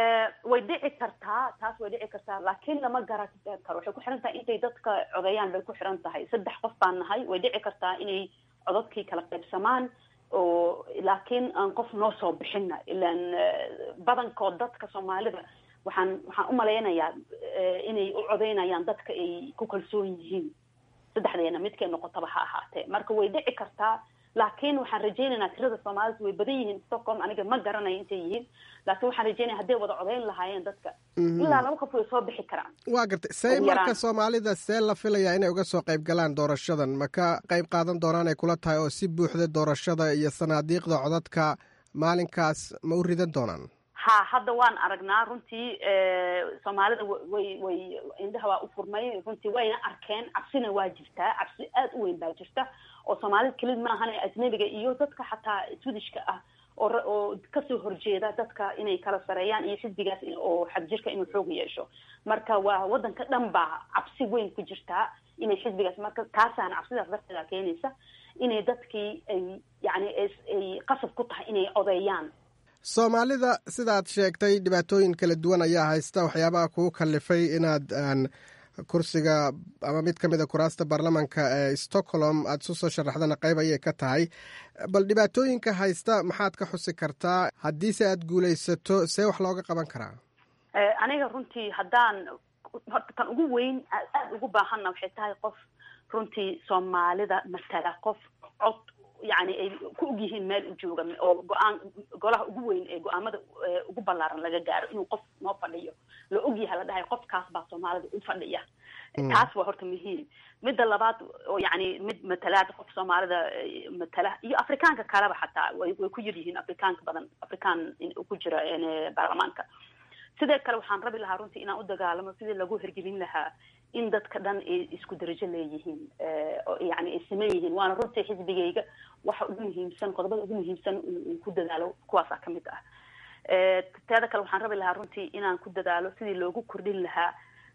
way dhici kartaa taas way dhici kartaa laakiin lama garan karo waxay ku xiran tahay intay dadka codeeyaan bay ku xiran tahay saddex qof baan nahay way dhici kartaa inay codadkii kala qaybsamaan oo laakiin aan qof noo soo bixina ilaan badankood dadka soomaalida waxaan waxaan umalaynayaa inay u codeynayaan dadka ay ku kalsoon yihiin saddexdeena midkay noqotaba ha ahaatee marka way dhici kartaa laakiin waxaan rajaynaynaa tirada soomaalida way badan yihiin stockholm aniga ma garanayo intay yihiin laakiin waxaan rajaynaya hadday wada codeyn lahaayeen dadka ilaa laba qof way soo bixi karaan
waa gartay say marka soomaalida see la filayaa inay uga soo qayb galaan doorashadan ma ka qayb qaadan doonaan ay kula tahay oo si buuxda doorashada iyo sanaadiiqda codadka maalinkaas ma u ridan doonaan
ha hadda waan aragnaa runtii soomaalida way way indhaha waa u furmay runtii wayna arkeen cabsina waa jirtaa cabsi aada u weyn baa jirta oo soomaalida kelid maahan ajnabiga iyo dadka xataa swedishka ah oo oo kasoo horjeeda dadka inay kala sareeyaan iyo xisbigaas oo xagjirka inuu xoog yeesho marka waa wadanka dhan baa cabsi weyn ku jirtaa inay xisbigaas marka taasaana cabsidaas darteeda keenaysa inay dadkii ay yani ay qasab ku tahay inay codeeyaan
soomaalida sidaad sheegtay dhibaatooyin kala duwan ayaa haysta waxyaabaha kugu kalifay inaad kursiga ama mid ka mid a kuraasta baarlamanka ee stockholm aada isu soo sharaxdana qayb ayay ka tahay bal dhibaatooyinka haysta maxaad ka xusi kartaa haddiise aada guulaysato see wax looga qaban karaa
aniga runtii haddaan horta tan ugu weyn aada ugu baahanna waxay tahay qof runtii soomaalida matala qof cod yani ay ku og yihiin meel u jooga oo go-aan golaha ugu weyn ee go-aamada ugu ballaaran laga gaaro inuu qof noo fadhiyo la og yahay la dhahay qofkaas baa soomaalida u fadhiya taas waa horta muhiim midda labaad oo yani mid matalaad qof soomaalida matala iyo afrikaanka kaleba xataa way way ku yar yihiin afrikaanka badan afrikaan ku jira baarlamaanka sidoo kale waxaan rabi lahaa runtii inaan u dagaalamo sidii lagu hirgelin lahaa in dadka dhan ay isku darajo leeyihiin yani ay saman yihiin waana runtii xisbigayga waxa ugu muhiimsan qodobada ugu muhiimsan uu ku dadaalo kuwaasaa kamid ah teeda kale waxaan rabi lahaa runtii inaan ku dadaalo sidii loogu kordhin lahaa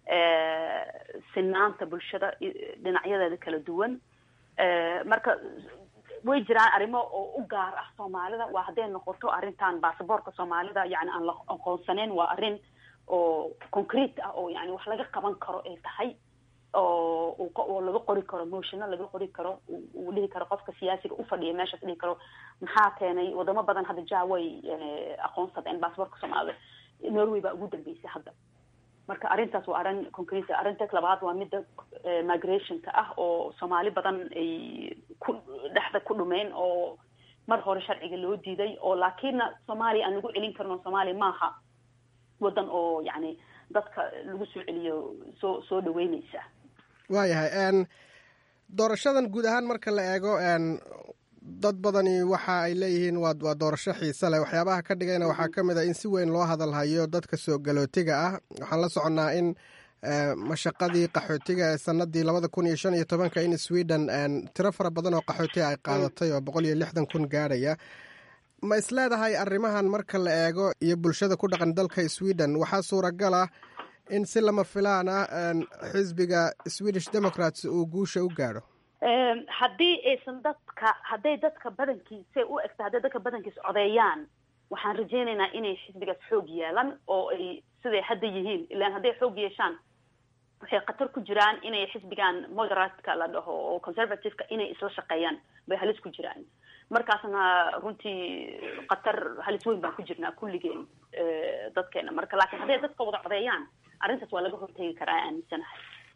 sinaanta bulshada dhinacyadeeda kala duwan marka way jiraan arrimo oo u gaar ah soomaalida waa hadday noqoto arrintan basaboorka soomaalida yani aan la aqoonsaneyn waa arrin oo concrete ah oo yani wax laga qaban karo ay tahay oo oo laga qori karo motiono laga qori karo uu dhihi karo qofka siyaasiga ufadhiya meeshaas dhihi karo maxaa keenay wadamo badan hadda ja way aqoonsadeen basaboorka soomaalida norway baa ugu dambeysay hadda marka arrintaas waa arrin concrete arrinta labaad waa midda migrationka ah oo soomaali badan ay ku dhexda ku dhumeen oo mar hore sharciga loo diiday oo laakiinna soomaaliya aan lagu celin karno soomaaliya maaha wadan oo yani dadka lagu soo celiyo soo soo dhaweyneysa
waayahay doorashadan guud ahaan marka la eego dad badani waxa ay leeyihiin waa waa doorasho xiise leh waxyaabaha ka dhigayna waxaa ka mid a in si weyn loo hadalhayo dadka soo galootiga ah waxaan la soconnaa in mashaqadii qaxootiga ee sanadii labada kun iyo shan iyo tobanka in sweden tiro fara badan oo qaxootiga ay qaadatay oo boqol iyo lixdan kun gaadhaya ma is leedahay arrimahan marka la eego iyo bulshada ku dhaqan dalka sweden waxaa suuragal ah in si lama filaan ah xisbiga swedish democrats uu guusha u gaadho
haddii aysan dadka hadday dadka badankiisa u egta hadday dadka badankiisa codeeyaan waxaan rajaynaynaa inay xisbigaas xoog yeelan oo ay siday hadda yihiin ilaan hadday xoog yeeshaan waxay khatar ku jiraan inay xisbigan moderatka la dhaho oo conservativeka inay isla shaqeeyaan bay halis ku jiraan markaasna runtii khatar halis weyn baan ku jirnaa kulligeen dadkeena marka laakiin hadday dadka wada codeeyaan arrintaas waa laga hortegi karaa aaminsanahay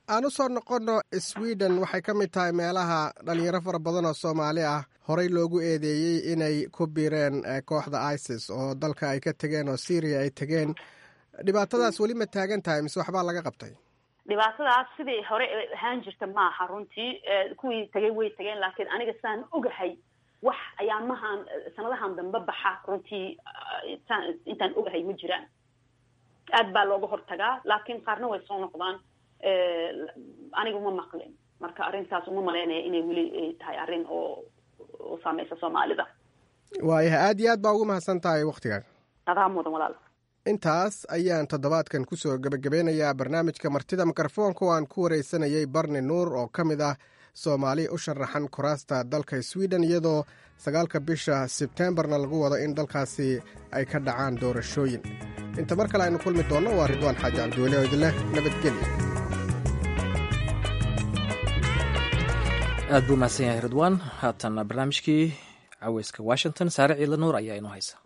aan u soo noqonno sweden waxay ka mid tahay meelaha dhalinyaro fara badan oo soomaali ah horey loogu eedeeyey inay ku biireen kooxda isis oo dalka ay ka tegeen oo syria ay tegeen dhibaatadaas weli ma taagan tahay mise waxbaa laga qabtay
dhibaatadaas sidii hore ahaan jirta maaha runtii kuwii tegay way tegeen laakiin aniga saan ogahay wax ayaamahan sanadahan dambe baxa runtii intaan ogahay ma jiraan aad baa looga hortagaa laakiin qaarna way soo noqdaan aniga uma maqlin marka arrintaas uma malaynaya inay weli tahay arrin oo oo saameysa soomaalida
waayahay aad iyo aad baa ugu mahadsan tahay wakhtigaaga
adaa mudan walaal
intaas ayaan toddobaadkan kusoo gebagabeynayaa barnaamijka martida mikrofoonka oo aan ku wareysanayay barni nuur oo ka mid ah soomaali u sharaxan kuraasta dalka sweden iyadoo sagaalka bisha sebteembarna lagu wado in dalkaasi ay ka dhacaan doorashooyin inta mar kale aynu kulmi doonno waa ridwaan xaaji cabdiweli oo idinleh nabadgelya
aad buu mahadsan yahay ridwaan haatan barnaamijkii caweyska washington saare ciidla nuur ayaa inoo haysa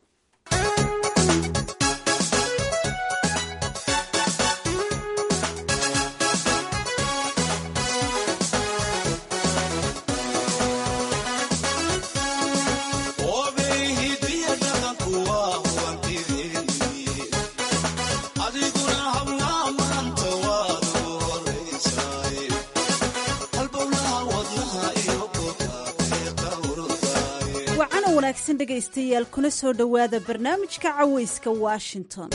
dhegaystayaal kuna soo dhowaada barnaamijka caweyska washington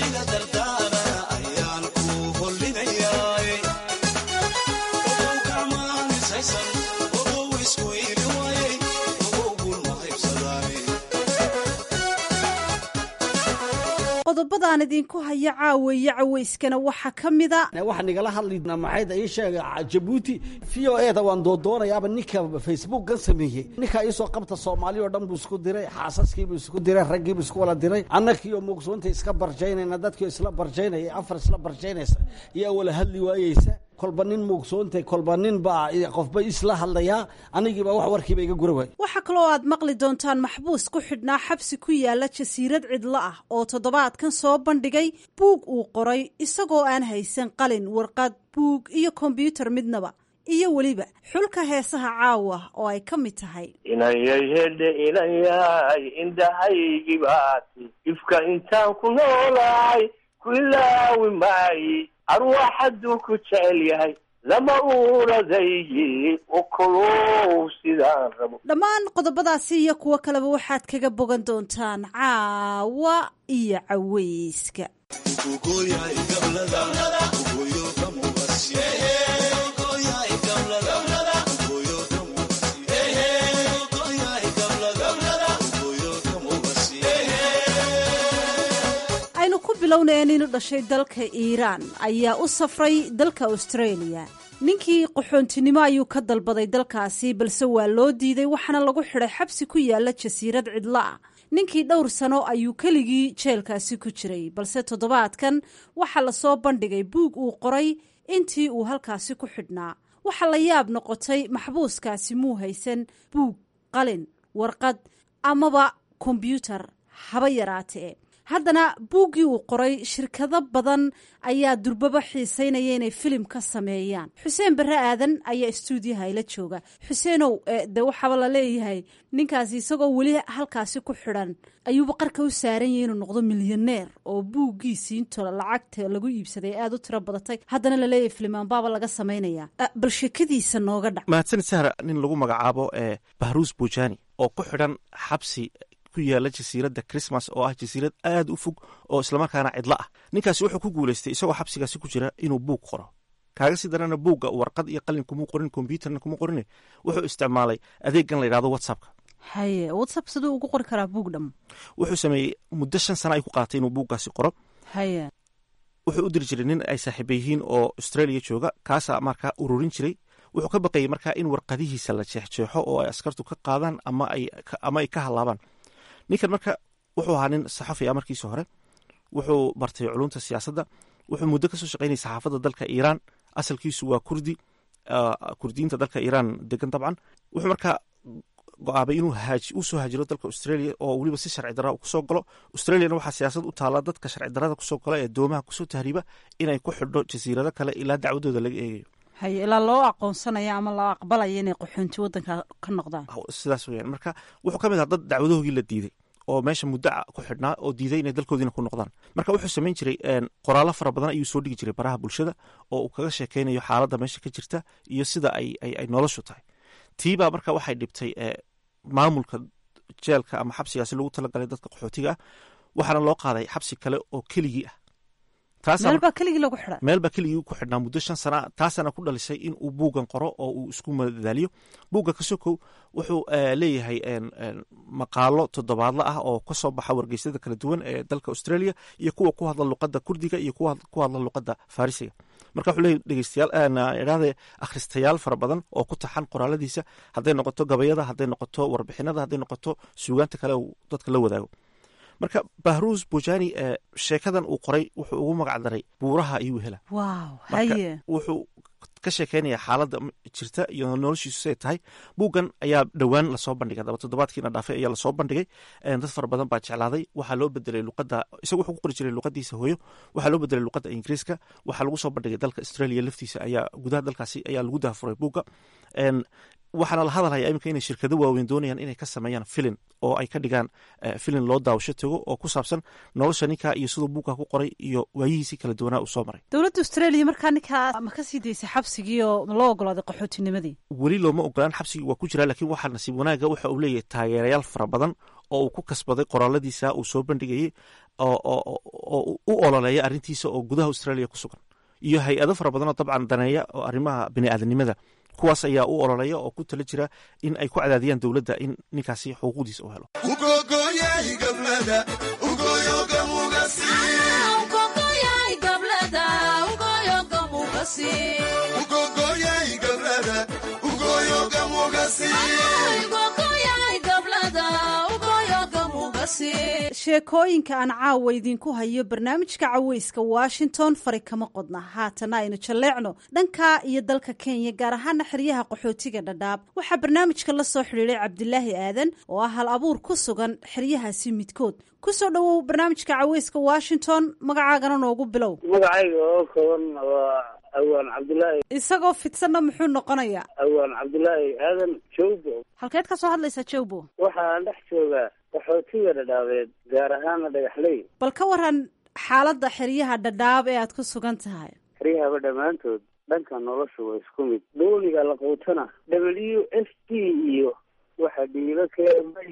qodobadaan idinku haya caaweeye caweyskana waxaa ka mida
waxaa nigala hadlina maxayda ii sheega jabuuti v o e da waan doodoonayaaba ninka facebookkan sameeyey ninkaa iisoo qabta soomaali oo dhan buu isku diray xaasaskiibuu isku diray raggiibuu isku wala diray annakiioo muugsoonta iska barjaynayna dadkio isla barjaynaya afar isla barjaynaysa iyaa wala hadli waayeysa kolba nin muugsoonta kolba nin baa qofba isla hadlayaa anigiiba wax warkiiba iga gura waay
waxaa kaloo aad maqli doontaan maxbuus ku xidhnaa xabsi ku yaala jasiirad cidlo ah oo toddobaadkan soo bandhigay buug uu qoray isagoo aan haysan qalin warqad buug iyo kombyuutar midnaba iyo weliba xulka heesaha caawa oo ay ka mid tahay
inayay hedhe inayay indhahaygibaati ifka intaan ku noolahay ku ilaawi maayi arwaax hadduu ku jecel yahay lama uuradayyi okolow sidaan rabo
dhammaan qodobadaasi iyo kuwo kaleba waxaad kaga bogan doontaan caawa iyo caweyska aynu ku bilownayeen inu dhashay dalka iiraan ayaa u safray dalka australia ninkii qaxoontinimo ayuu ka dalbaday dalkaasi balse waa loo diiday waxaana lagu xidhay xabsi ku yaala jasiirad cidlo ah ninkii dhowr sano ayuu keligii jeelkaasi ku jiray balse toddobaadkan waxaa lasoo bandhigay buug uu qoray intii uu halkaasi ku xidhnaa waxaa la yaab noqotay maxbuuskaasi muu haysan buug qalin warqad amaba kombyuutar haba yaraatee haddana buuggii uu qoray shirkado badan ayaa durbaba xiiseynaya inay filim ka sameeyaan xuseen barre aadan ayaa istuudiyaha ila jooga xuseenow de waxaaba la leeyahay ninkaasi isagoo weli halkaasi ku xidhan ayuuba qarka u saaran yahay inuu noqdo milyaneer oo buuggiisii into lacagta lagu iibsaday aada u tiro badatay haddana laleeyahay filimaanbaaba laga samaynaya bal sheekadiisa nooga dhac
mahadsan sahra nin lagu magacaabo bahruus bujani oo ku xidhan xabsi ku yaala jasiiradda christmas oo ah jasiirad aad u fog oo islamarkaana cidlo ah ninkaasi wuxuu ku guulaystay isagoo xabsigaasi ku jira inuu buug qoro kaaga sii darana buugga warqad iyo qalin kumuu qorin kombyuutarna kuma qorine wuxuu isticmaalay adeeggan la yidhahdo whatsappka
haye whatsapp siduu ugu qori karaa buug dham
wuxuu sameeyey muddo shan sana ay ku qaaatay inuu buuggaasi qoro
haye
wuxuu u diri jiray nin ay saaxiiba yihiin oo australia jooga kaasaa markaa ururin jiray wuxuu ka baqayay markaa in warqadihiisa la jeexjeexo oo ay askartu ka qaadaan ama ay ka halaabaan ninkan marka wuxuu ahaa nin saxafi ah markiisa hore wuxuu bartay culunta siyaasadda wuxuu muddo kasoo shaqaynayay saxaafadda dalka iiraan asalkiisu waa kurdi kurdiyiinta dalka iiraan degan dabcan wuxuu markaa go-aabay inuu usoo haajiro dalka australia oo weliba si sharci darra kusoo galo australiana waxaa siyaasad u taala dadka sharci darrada kusoo gala ee doomaha kusoo tahriiba inay ku xidho jasiirado kale ilaa dacwadooda laga eegayo
haye ilaa loo aqoonsanaya ama loo aqbalaya inay qaxoonti waddanka ka noqdaan
sidaas weyaan marka wuxuu ka mid ahaa dad dacwadahoogii la diiday oo meesha muddo ku xidhnaa oo diiday inay dalkoodiina ku noqdaan marka wuxuu samayn jiray qoraallo fara badan ayuu soo dhigi jiray baraha bulshada oo uu kaga sheekeynayo xaaladda meesha ka jirta iyo sida ay noloshu tahay tiibaa marka waxay dhibtay maamulka jeelka ama xabsigaasi lagu talagalay dadka qaxootiga ah waxaana loo qaaday xabsi kale oo keligii ah
meelbaa keligii lagu xidha
meel baa keligii ku xidhnaa muddo shan sana taasana ku dhalisay in uu buuggan qoro oo uu isku madadaaliyo buugga kasokow wuxuu leeyahay maqaalo toddobaadla ah oo kasoo baxa wargeysyada kala duwan ee dalka australia iyo kuwa ku hadla luqadda kurdiga iyo kuwa ku hadla luqadda farisiga marka wuxuu leeyahy dhegeystayaal idhahde akhristayaal fara badan oo ku taxan qoraaladiisa hadday noqoto gabayada hadday noqoto warbixinada hadday noqoto suugaanta kale uu dadka la wadaago marka bahruus bujani sheekadan uu qoray wuxuu ugu magac daray buuraha ayuu hela wuxuu ka sheekeynaya xaaladda jirta iyo noloshiisu siday tahay buuggan ayaa dhowaan lasoo bandhigay daba toddobaadkiina dhaafay ayaa lasoo bandhigay dad fara badan baa jeclaaday waxaa loo bedelay luqadda isagu wuxuu ku qori jiray luqadiisa hooyo waxaa loo bedelay luqadda ingiriiska waxaa lagu soo bandhigay dalka australia laftiisa ayaa gudaha dalkaasi ayaa lagu dahafuray buugga waxaana la hadalhaya iminka inay shirkado waaweyn doonayaan inay ka sameeyaan filin oo ay ka dhigaan filin loo daawasho tago oo ku saabsan nolosha ninka iyo siduu buugka ku qoray iyo waayihiisii kala duwanaa uu soo maray
dowladda australia markaa ninkaa ma ka sii daysay xabsigii oo ma loo ogolaaday qaxootinimadii
weli looma ogolaan xabsigii waa ku jiraa laakiin waxaa nasiib wanaaga waxa uu leeyahay taageerayaal fara badan oo uu ku kasbaday qoraaladiisa uu soo bandhigayey oo u ololeeya arrintiisa oo gudaha australia ku sugan iyo hay-ado fara badan oo dabcan daneeya oo arrimaha biniaadanimada kuwaas ayaa u ololeeya oo ku tala jira in ay ku cadaadiyaan dowladda in ninkaasi xuquuqdiisa u helo
sheekooyinka aan caawa idinku hayo barnaamijka caweyska washington fari kama qodna haatana aynu jalleecno dhanka iyo dalka kenya gaar ahaana xeryaha qaxootiga dhadhaab waxaa barnaamijka la soo xidhiiday cabdilaahi aadan oo ah hal abuur ku sugan xeryahaasi midkood kusoo dhowow barnaamijka caweyska washington magacaagana noogu bilow
magacayga oo kooban waa awaan cabdilaahi
isagoo fidsanna muxuu noqonayaa
awaan cabdilaahi aadan jowbo
halkeed ka soo hadlaysaa jowbo
waxaan dhex joogaa qaxootiga dhadhaabeed gaar ahaana dhagaxley
bal ka waran xaaladda xeryaha dhadhaab ee aad ku sugan tahay
xeryahaba dhammaantood dhanka nolosha waa isku mid dooniga la quutana w s d iyo waxa dhiibo keemay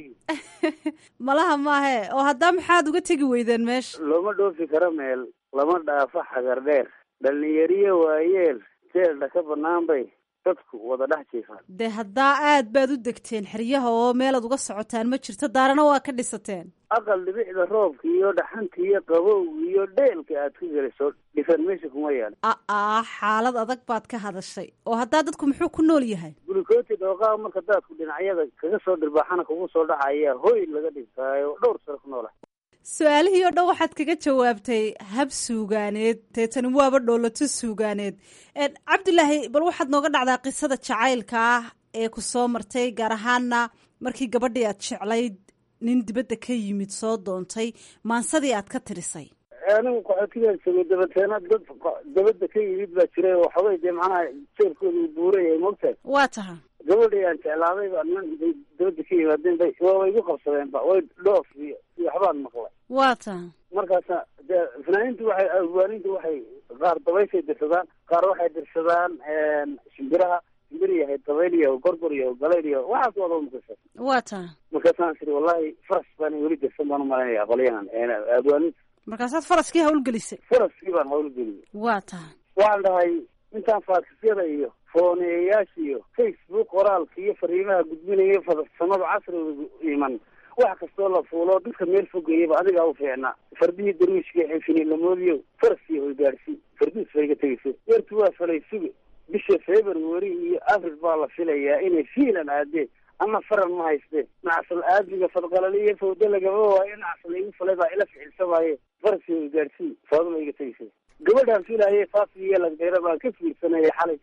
malaha maahe oo haddaa maxaad uga tegi weydeen meesha
looma dhoofi karo meel lama dhaafo xagar dheer dhalinyariyo waayeel jeeldha ka bannaan bay dadku wada dhex jiifaan
dee haddaa aad baad u degteen xeryaha oo meelaad uga socotaan ma jirto daarana waa ka dhisateen
aqal dhibicda roobka iyo dhaxanta iyo qabowga iyo dheelka aad ku geliso dhifan meesha kuma yaal
aa xaalad adag baad ka hadashay oo haddaa dadku muxuu ku nool yahay
gulikooti dhooqaa marka daadku dhinacyada kaga soo dhirbaaxana kugu soo dhacaya hoy laga dhigtaayo dhowr sano ku noola
su-aalihii oo dhan waxaad kaga jawaabtay hab suugaaneed deetani waaba dhoolato suugaaneed cabdilaahi bal waxaad nooga dhacdaa qisada jacaylka ah ee ku soo martay gaar ahaana markii gabadhii aad jeclayd nin dibadda ka yimid soo doontay maansadii aad ka tirisay
anigu qaxootigaan joogay dabateena dad dabadda ka yimid baa jiray oo waxoogay dee macnaha jeerkooda uu buuran yahay moogtahay
waa taha
gabadhii aan jeclaaday baa niman intay dabadda ka yimaadeen bay waaba igu qabsadeen ba way dhoof iyo iyo waxbaan maqlay
waa taha
markaasa dee fanaaniintu waxay awaanintu waxay qaar dabayshay dirsadaan qaar waxay dirsadaan shimbiraha shimbir yahay dabayl iyo gorgor iyo galayl iyo waxaas wada mukasa
waa taha
markaasaan siri wallahi faras baan weli dirsan baan umalaynaya qolyahan awaaninta
markaasaad faraskii hawlgelisay
faraskii baan hawlgeliyay
waa taha
waxaan dhahay intaan faakisyada iyo fooneeyayaasha iyo facebook qoraalka iyo fariimaha gudbinaya farsamada casriga iman wax kastoo la fuulo dadka meel fogayaba adigaa u fiicnaa fardihii darwiishka xinfinilamoodiyo faraskii hoygaadhsi farduus bay ga tegeysa yartu waa falay suge bisha february iyo april baa la filayaa inay fiilan aadeen ama faran ma hayste nacsal aadmiga fadqalaliyo fawda lagama waayo nacsal igu falay baa ila ficilsamaaye faraskii hoygaadhsi faaduma iga tegeysa gabadhaan filaayay faasiyo lagdheera baan ka fiirsanaya xalay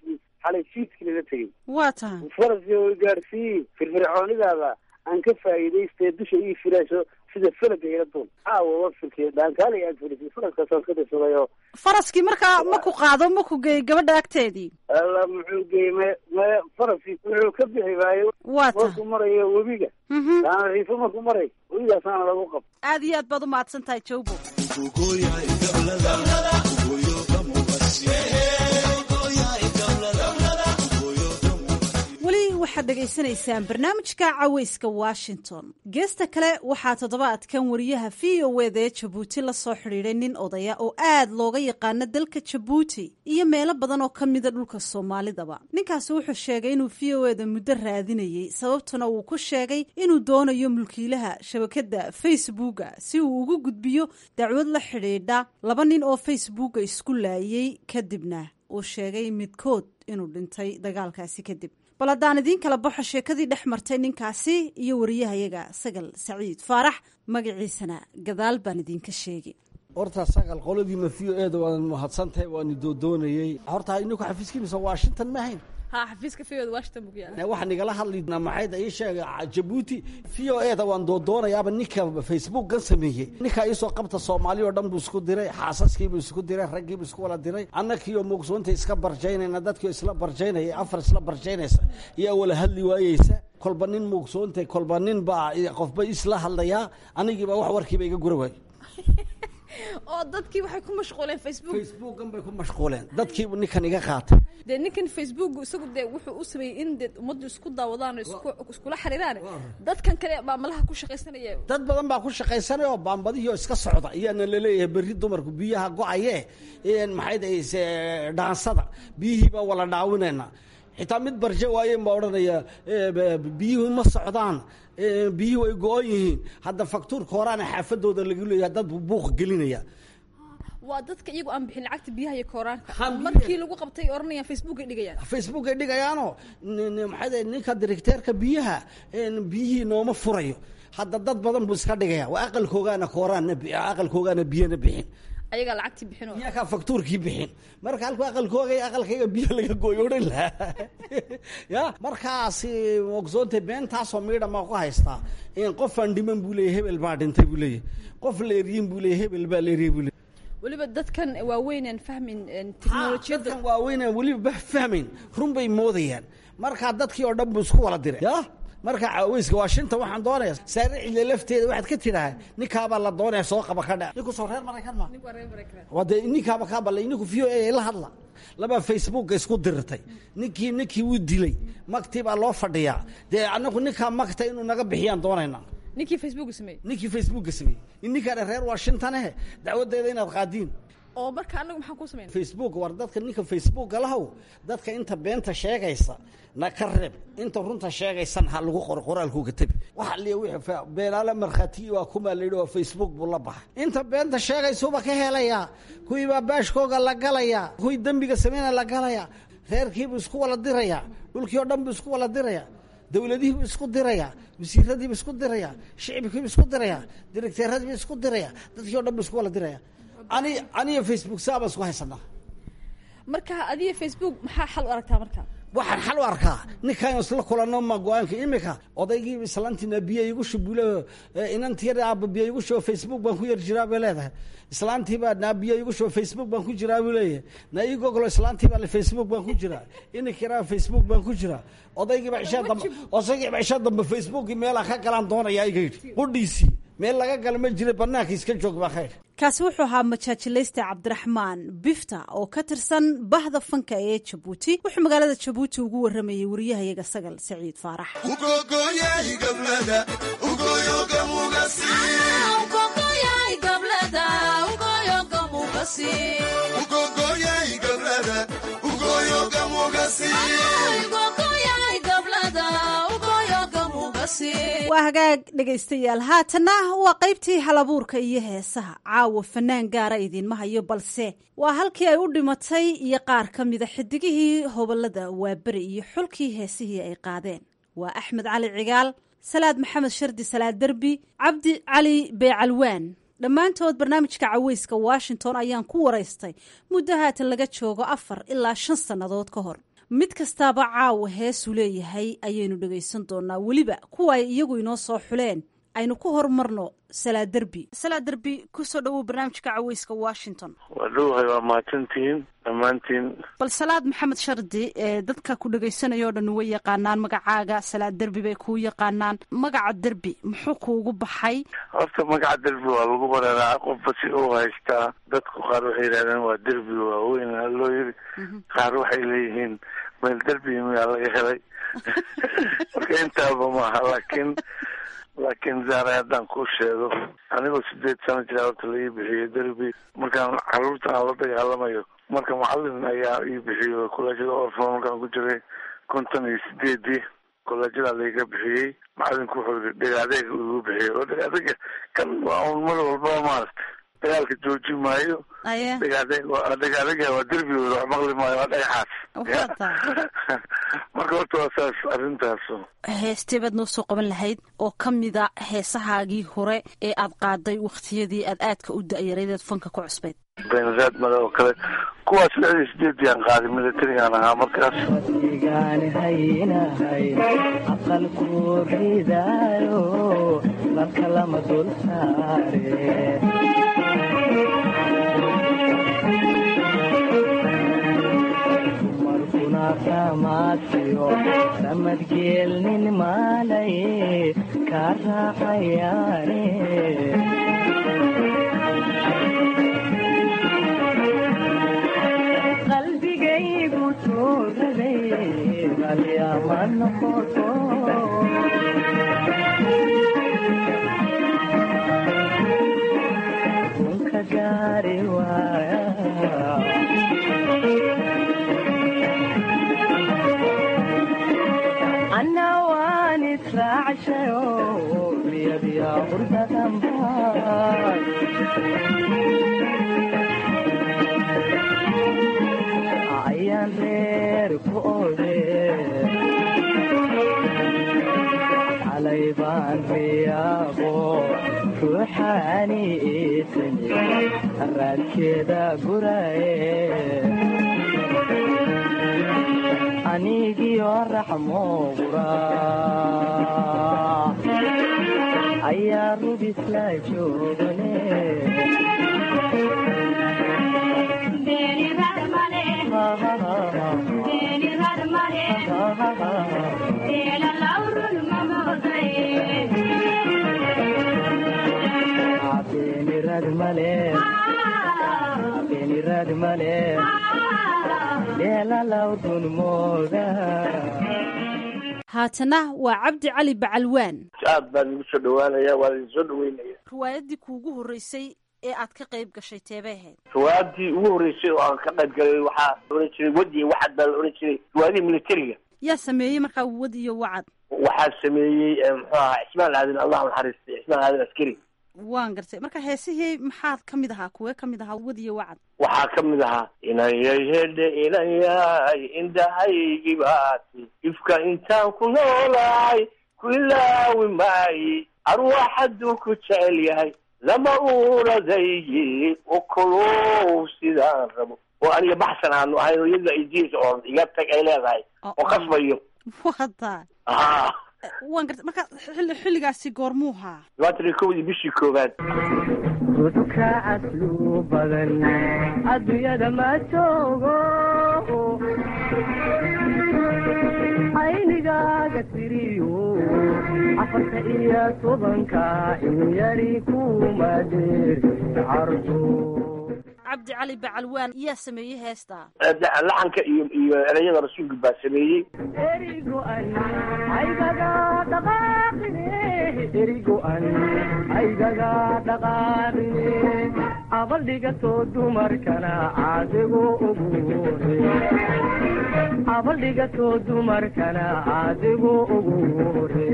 xalay fiidkii lala tegey
waa tahay
faraska way gaadhsiiyi firfircoonidaada aan ka faa'iidaystee dusha ii filayso sida falaga ila duul caawa wafilkii dhaankaali aad filisay faraskaasaan ka dirsaday oo
faraskii markaa ma ku qaado ma ku geey gabadha agteedii
alla muxuu geeyey me me faraskii wuxuu ka bixi waayo
waa tahay
markuu marayo webiga taana riifo markuu maray webigaasaana lagu qab
aad iyo aad baad u mahadsan tahay jawbo weli waxaad dhegaysanaysaan barnaamijka caweyska washington geesta kale waxaa toddobaadkan wariyaha v o eda ee jabuuti la soo xidhiidhay nin odaya oo aad looga yaqaano dalka jabuuti iyo meelo badan oo ka mida dhulka soomaalidaba ninkaasi wuxuu sheegay inuu v o eda muddo raadinayey sababtuna uu ku sheegay inuu doonayo mulkiilaha shabakadda facebooka si uu ugu gudbiyo dacwad la xidhiidha laba nin oo facebooka isku laayey kadibna uu sheegay midkood inuu dhintay dagaalkaasi kadib bal haddaan idiin kala baxo sheekadii dhex martay ninkaasi iyo wariyahayaga sagal saciid faarax magaciisana gadaal baan idinka sheegi
horta sagal qoladiina v o eda waan mahadsantahay waani doodoonayey horta ininku xafiiskiinisa washington ma ahayn
ha xafiiska v o washington buu ku yaala
waxaan igala hadlaynaa maxayda ii sheega jabuuti v o eda waan doodoonayaaba ninka facebookgan sameeyey ninka iisoo qabta soomaali oo dhan buu isku diray xaasaskiibuu isku diray raggiibuu isku wala diray annakiioo muugsoonta iska barjaynayna dadkiio isla barjaynaya afar isla barjaynaysa iyaa wala hadli waayeysa kolba nin muugsoonta kolba nin baa qofba isla hadlayaa anigiiba wax warkiiba iga gura waayo
oo dadkii waxay ku mashquuleen facebook
facebookan bay ku mashquuleen dadkiibu ninkan iga qaatay
dee ninkan facebook isagu dee wuxuu u sameeyey in dee ummaddu isku daawadaan oo isku- iskula xiriiraan dadkan kale baa malaha ku shaqaysanaya
dad badan baa ku shaqaysanay oo baambadihii oo iska socda iyaana laleeyahay berri dumarku biyaha go-aye maxay dahayse dhaansada biyihii baa wala dhaawinayna xitaa mid barje waayeen baa odhanaya biyuhu ma socdaan biyuhu ay go-on yihiin hadda faktuurka horaana xaafadooda lagu leeyahay dad buu buuq gelinaya
waa dadka iyagu aan bixin lacagta biyaha iyo kooraanka markii lagu qabtay oranayaan facebook ay dhigayaan
facebook ay dhigayaanoo maxay dahay ninka directeerka biyaha biyihii nooma furayo hadda dad badan buu iska dhigaya waa aqalkoogaana kooraanna aqalkoogaana biyana bixin
ayagaa lacagtii bixin oo
iyakaa faktuurkii bixin marka halku aqalkooga aqalkayga biyo laga gooyo odhan lahaa ya markaasi ogsoonta beentaasoo miidha maa ku haystaa qofaan dhiman buu leeyahy hebel baa dhintay buu leeyahy qof leeriyin buu leeyahy hebel baa leeriyey buu leeyahy
weliba dadkan waaweynaan fahmin teknolojiyadda
dadkan waaweynaan weliba fahmayn run bay moodayaan markaa dadkii oo dhan buu isku wala diray ya marka caweyska washington waxaan doonaya saare cille lafteeda waxaad ka tidhaha ninkaabaa la doonaya soo qaba ka dha ninku soo reer maraykan ma waa dee ninkaaba kaa ballay ninku v o a la hadla labaa facebooka isku dirirtay ninkii ninkii wuu dilay magtii baa loo fadhiyaa dee anagu ninkaa magta inuu naga bixiyaan doonaynaa
ninkii facebook sameeyey
ninkii facebooka sameeyey ninkaana reer washington eh dacwadeeda inaad qaadiin
oo marka anagu maxaan ku sameyn
facebook war dadka ninka facebooka lahow dadka inta beenta sheegaysa na ka reeb inta runta sheegaysan ha lagu qoro qoraalkuuga tebi waxa liya wixii beenaale markhaatiyi waa kumaa layidhi waa facebook buu la baxay inta beenta sheegaysuba ka helayaa kuwii baa baashkooga la galayaa kuwii dembiga sameynaya la galayaa reerkiibuu isku wala dirayaa dhulkii oo dhan buu isku wala dirayaa dowladihiibu isku diraya wasiiradiibu isku diraya shicibkiibu isku diraya directeeradiibu isku diraya dadkii o dhan bu isku wala diraya ani aniyo facebook saabaan isku haysanaa
marka adiga facebook maxaa xal u aragtaa marka
waxaan xal u arkaa ninkaan isla kulano ma go-aanka imika odaygii islaantiina biyo igu shubule inantii yar aaba biyo igu shubo facebook baan ku yar jiraa bay leedahay islaantiibaa naa biyo igu shubo facebook baan ku jiraa buu leeyahay na igogolo islaantiibaa le facebook baan ku jiraa ininkiraa facebook baan ku jiraa odaygiiba cishaa dambe odaygiiba cishaa dambe facebookii meelaa ka galaan doonaya iga yidhi qudhiisii meel laga gala ma jira banaanka iska joog baa khayr
kaasi wuxuu ahaa majaajilaysta cabdiraxmaan bifta oo ka tirsan bahda fanka ee jabuuti wuxuu magaalada jabuuti ugu waramayey wariyahayaga sagal saciid faarax waa hagaag dhegaystayaal haatanna waa qaybtii halabuurka iyo heesaha caawa fanaan gaara idiinma hayo balse waa halkii ay u dhimatay iyo qaar ka mida xidigihii hobolada waaberi iyo xulkii heesihii ay qaadeen waa axmed cali cigaal salaad maxamed shardi salaad derbi cabdi cali beecalwaan dhammaantood barnaamijka caweyska washington ayaan ku waraystay muddo haatan laga joogo afar ilaa shan sannadood ka hor mid kastaaba caawa heesuu leeyahay ayaynu dhegaysan doonaa weliba kuwa ay iyagu inoo soo xuleen aynu ku horumarno salaa derbi salaa derbi kusoo dhawow barnaamijka caweyska washington
waa dhowahay waa mahadsantihiin dhammaantiin
bal salaad maxamed shardi ee dadka ku dhegaysanaya o dhan way yaqaanaan magacaaga salaad derbi bay kuu yaqaanaan magaca derbi muxuu kuugu baxay
horta magaca derbi waa lagu bareeraa qofba si uu haystaa dadku qaar waxay yidhahdeen waa derbi waaweyn aa loo yiri qaar waxay leeyihiin meel derbi miyaa laga helay marka intaaba maaha laakiin laakiin zaare haddaan kuu sheego anigoo sideed sano jira horta la ii bixiyey derbi markaan caruurta aan la dagaalamayo marka macalin ayaa ii bixiyo kollejyada orfon markaan ku jiray konton iyo sideedii kollejyada laiga bixiyey macalinku wuxuu yii dhegaadeeg igu bixiyey oo dhegaadeega kan waa un mar walbaba maaragtay dagaalka jooji maayo dhegaadeeg dhegaadeega waa derbi wax maqli maayo waa dhagaxaas marka horta waa saas arrintaas
heestee baad noo soo qaban lahayd oo ka mida heesahaagii hore ee aad qaaday wakhtiyadii aad aadka u da-yarayd eed fanka ku cusbayd
benzaad male oo kale kuwaas lixdii sideedii aan qaaday militarigaan ahaa markaas
igaani haynahay aqalku ridaayo marka lama dul saare dumarkuna samaadsiyo samadgeelnin maalaye kaa raacayaane qalbigaygu tuuraday qalyama noqoto kunka gaari waaya anna waan israacshayo miyadya hurdadanbaa ayaan reer ku ode xalay baan riyaaqo ruuxaani iitimi raadkeeda guraye anigiyo raxmo gura ayaa rubisla joogane beenirad male beenirad male dheelalawdun mooda
haatana waa cabdi cali bacalwaan
aad baan igu soo dhawaanaya waa idin soo dhaweynaya
riwaayaddii kuugu horreysay ee aad ka qayb gashay teebay ahayd
riwaayadii ugu horreysay oo aan ka qayb galay waxaa la ohan jiray wadi waxad baa la ohan jiray riwaayadii militariga
yaa sameeyey markaa wad iyo wacad
waxaa sameeyey muxuu ahaa cismaan aadin allah naxariistay cismaan aadin askari
waan gartay marka heesihii maxaad ka mid ahaa kuwee ka mid ahaa wad iyo wacad
waxaa ka mid ahaa inayay hedhe inayay indhahaygii baati ifka intaan ku noolahay ku ilaawi maayi arwaax hadduu ku jecel yahay lama uuradaygi ukolow sidaan rabo oo aniga baxsan aanu ahayn oo iyada ay diisa oo iga tag ay leedahay oo kasbayo
wata
ha
waan gartay marka xilli xilligaasi goormuu haa
labaatan iyo kowdii bishii koowaad
ruuxka caslu badan adduunyada ma joogo aynigaaga tiriyo afarta iyo tobanka in yari kuma dheer cardo
cabdi cali bacalwaan yaa sameeyey heestaa
laxanka iyo iyo ereyada rasuulka baa sameeyey
erigo-an aygaga dhaqaaqine erigo-an aygaga dhaqaaqine abaldhigatoo dumarkana caadigo ugu hore abaldhigatoo dumarkana caadigo ugu hore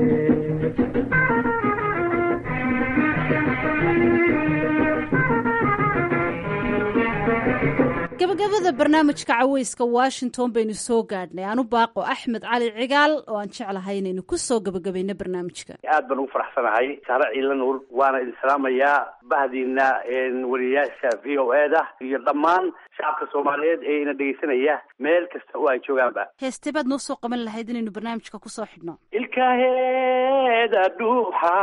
gabagabada barnaamijka caweyska washington baynu soo gaadhnay aanu baaqo axmed cali cigaal oo aan jeclahay inaynu ku soo gabagabayno barnaamijka
aad baan ugu faraxsanahay saare ciila nuur waana idin salaamayaa bahdiina wariyayaasha v o e da iyo dhammaan shacabka soomaaliyeed ee ina dhegeysanaya meel kasta oo ay joogaanba
heeste baad noo soo qaban lahayd inaynu barnaamijka kusoo xidhno
ilkaheeda dhuuxa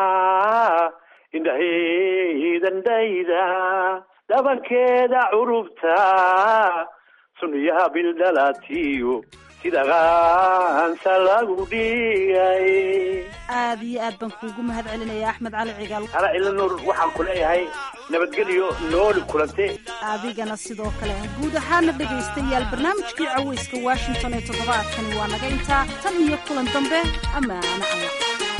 indhaheedandhayda dhabankeeda curubta suniyaha bildhalatiyo sida qaansa lagu dhigay
aad iyo aad baan kuugu mahad celinaya axmed cali cigaal
ala cila nuur waxaan ku leeyahay nabadgelyo nooli kulante
adigana sidoo kale guud ahaana dhegaystayaal barnaamijkii caweyska washington ee toddobaadkani waa naga intaa tan iyo kulan dambe amaana alla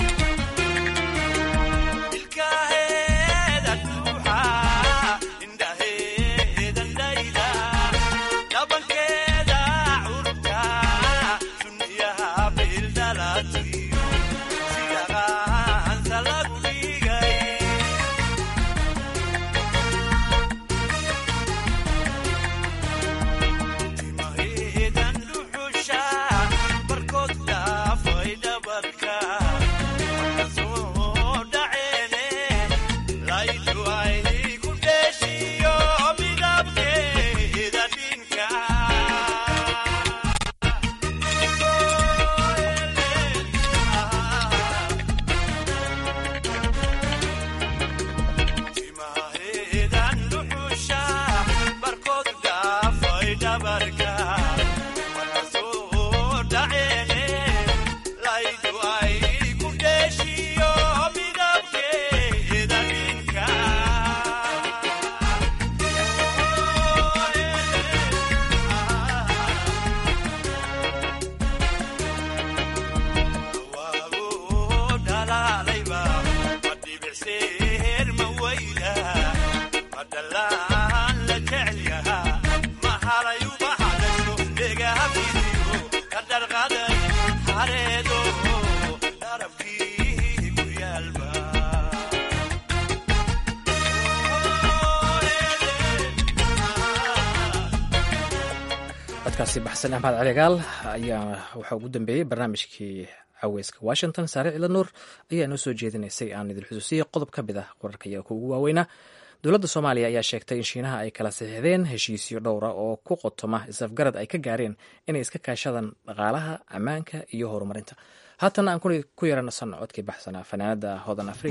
codkaasi baxsan axmed caligaal ayaa waxaa ugu dambeeyey barnaamijkii caweyska washington saare cila nuur ayaa noo soo jeedinaysay aan idin xusuusiyey qodob ka mid ah wararka iyaga ugu waaweynaa dowladda soomaaliya ayaa sheegtay in shiinaha ay kala saxiixdeen heshiisyo dhowra oo ku qotoma isafgarad ay ka gaareen inay iska kaashadaan dhaqaalaha ammaanka iyo horumarinta haatana aan ku yaranasan codkii baxsanaa fanaanada hodan afriik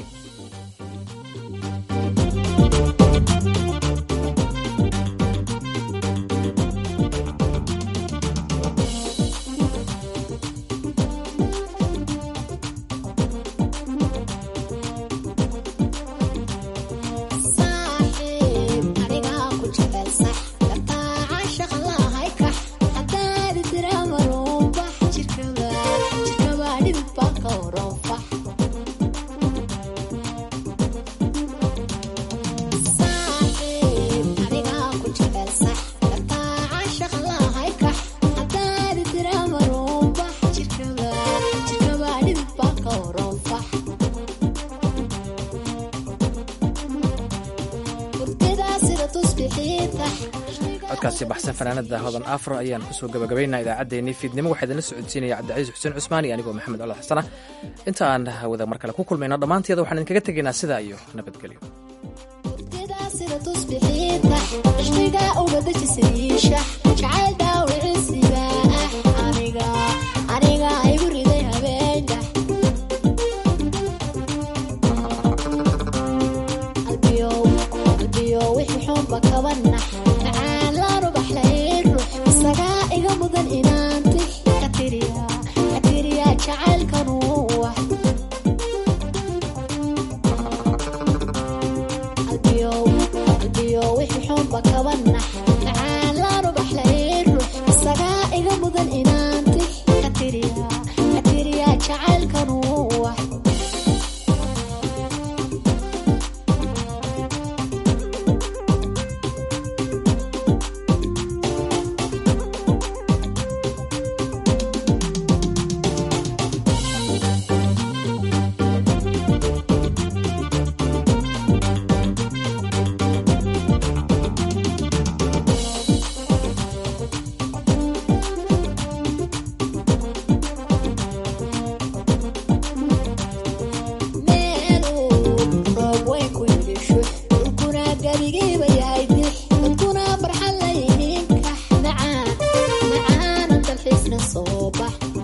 codkaasi baxsan fanaanada hodan afro ayaan kusoo gabagabaynaa idaacaddeenii fiidnimo waxaa idinla socodsiinaya cabdicaiis xuseen cusmaan iyo anigoo maxamed colo xasana inta aan hawada mar kale ku kulmayno dhammaanteeda waxaan idinkaga tegaynaa sidaa iyo nabadgelyo
wixii xunba kabanax macaan laanu baxlayn ruux soo bax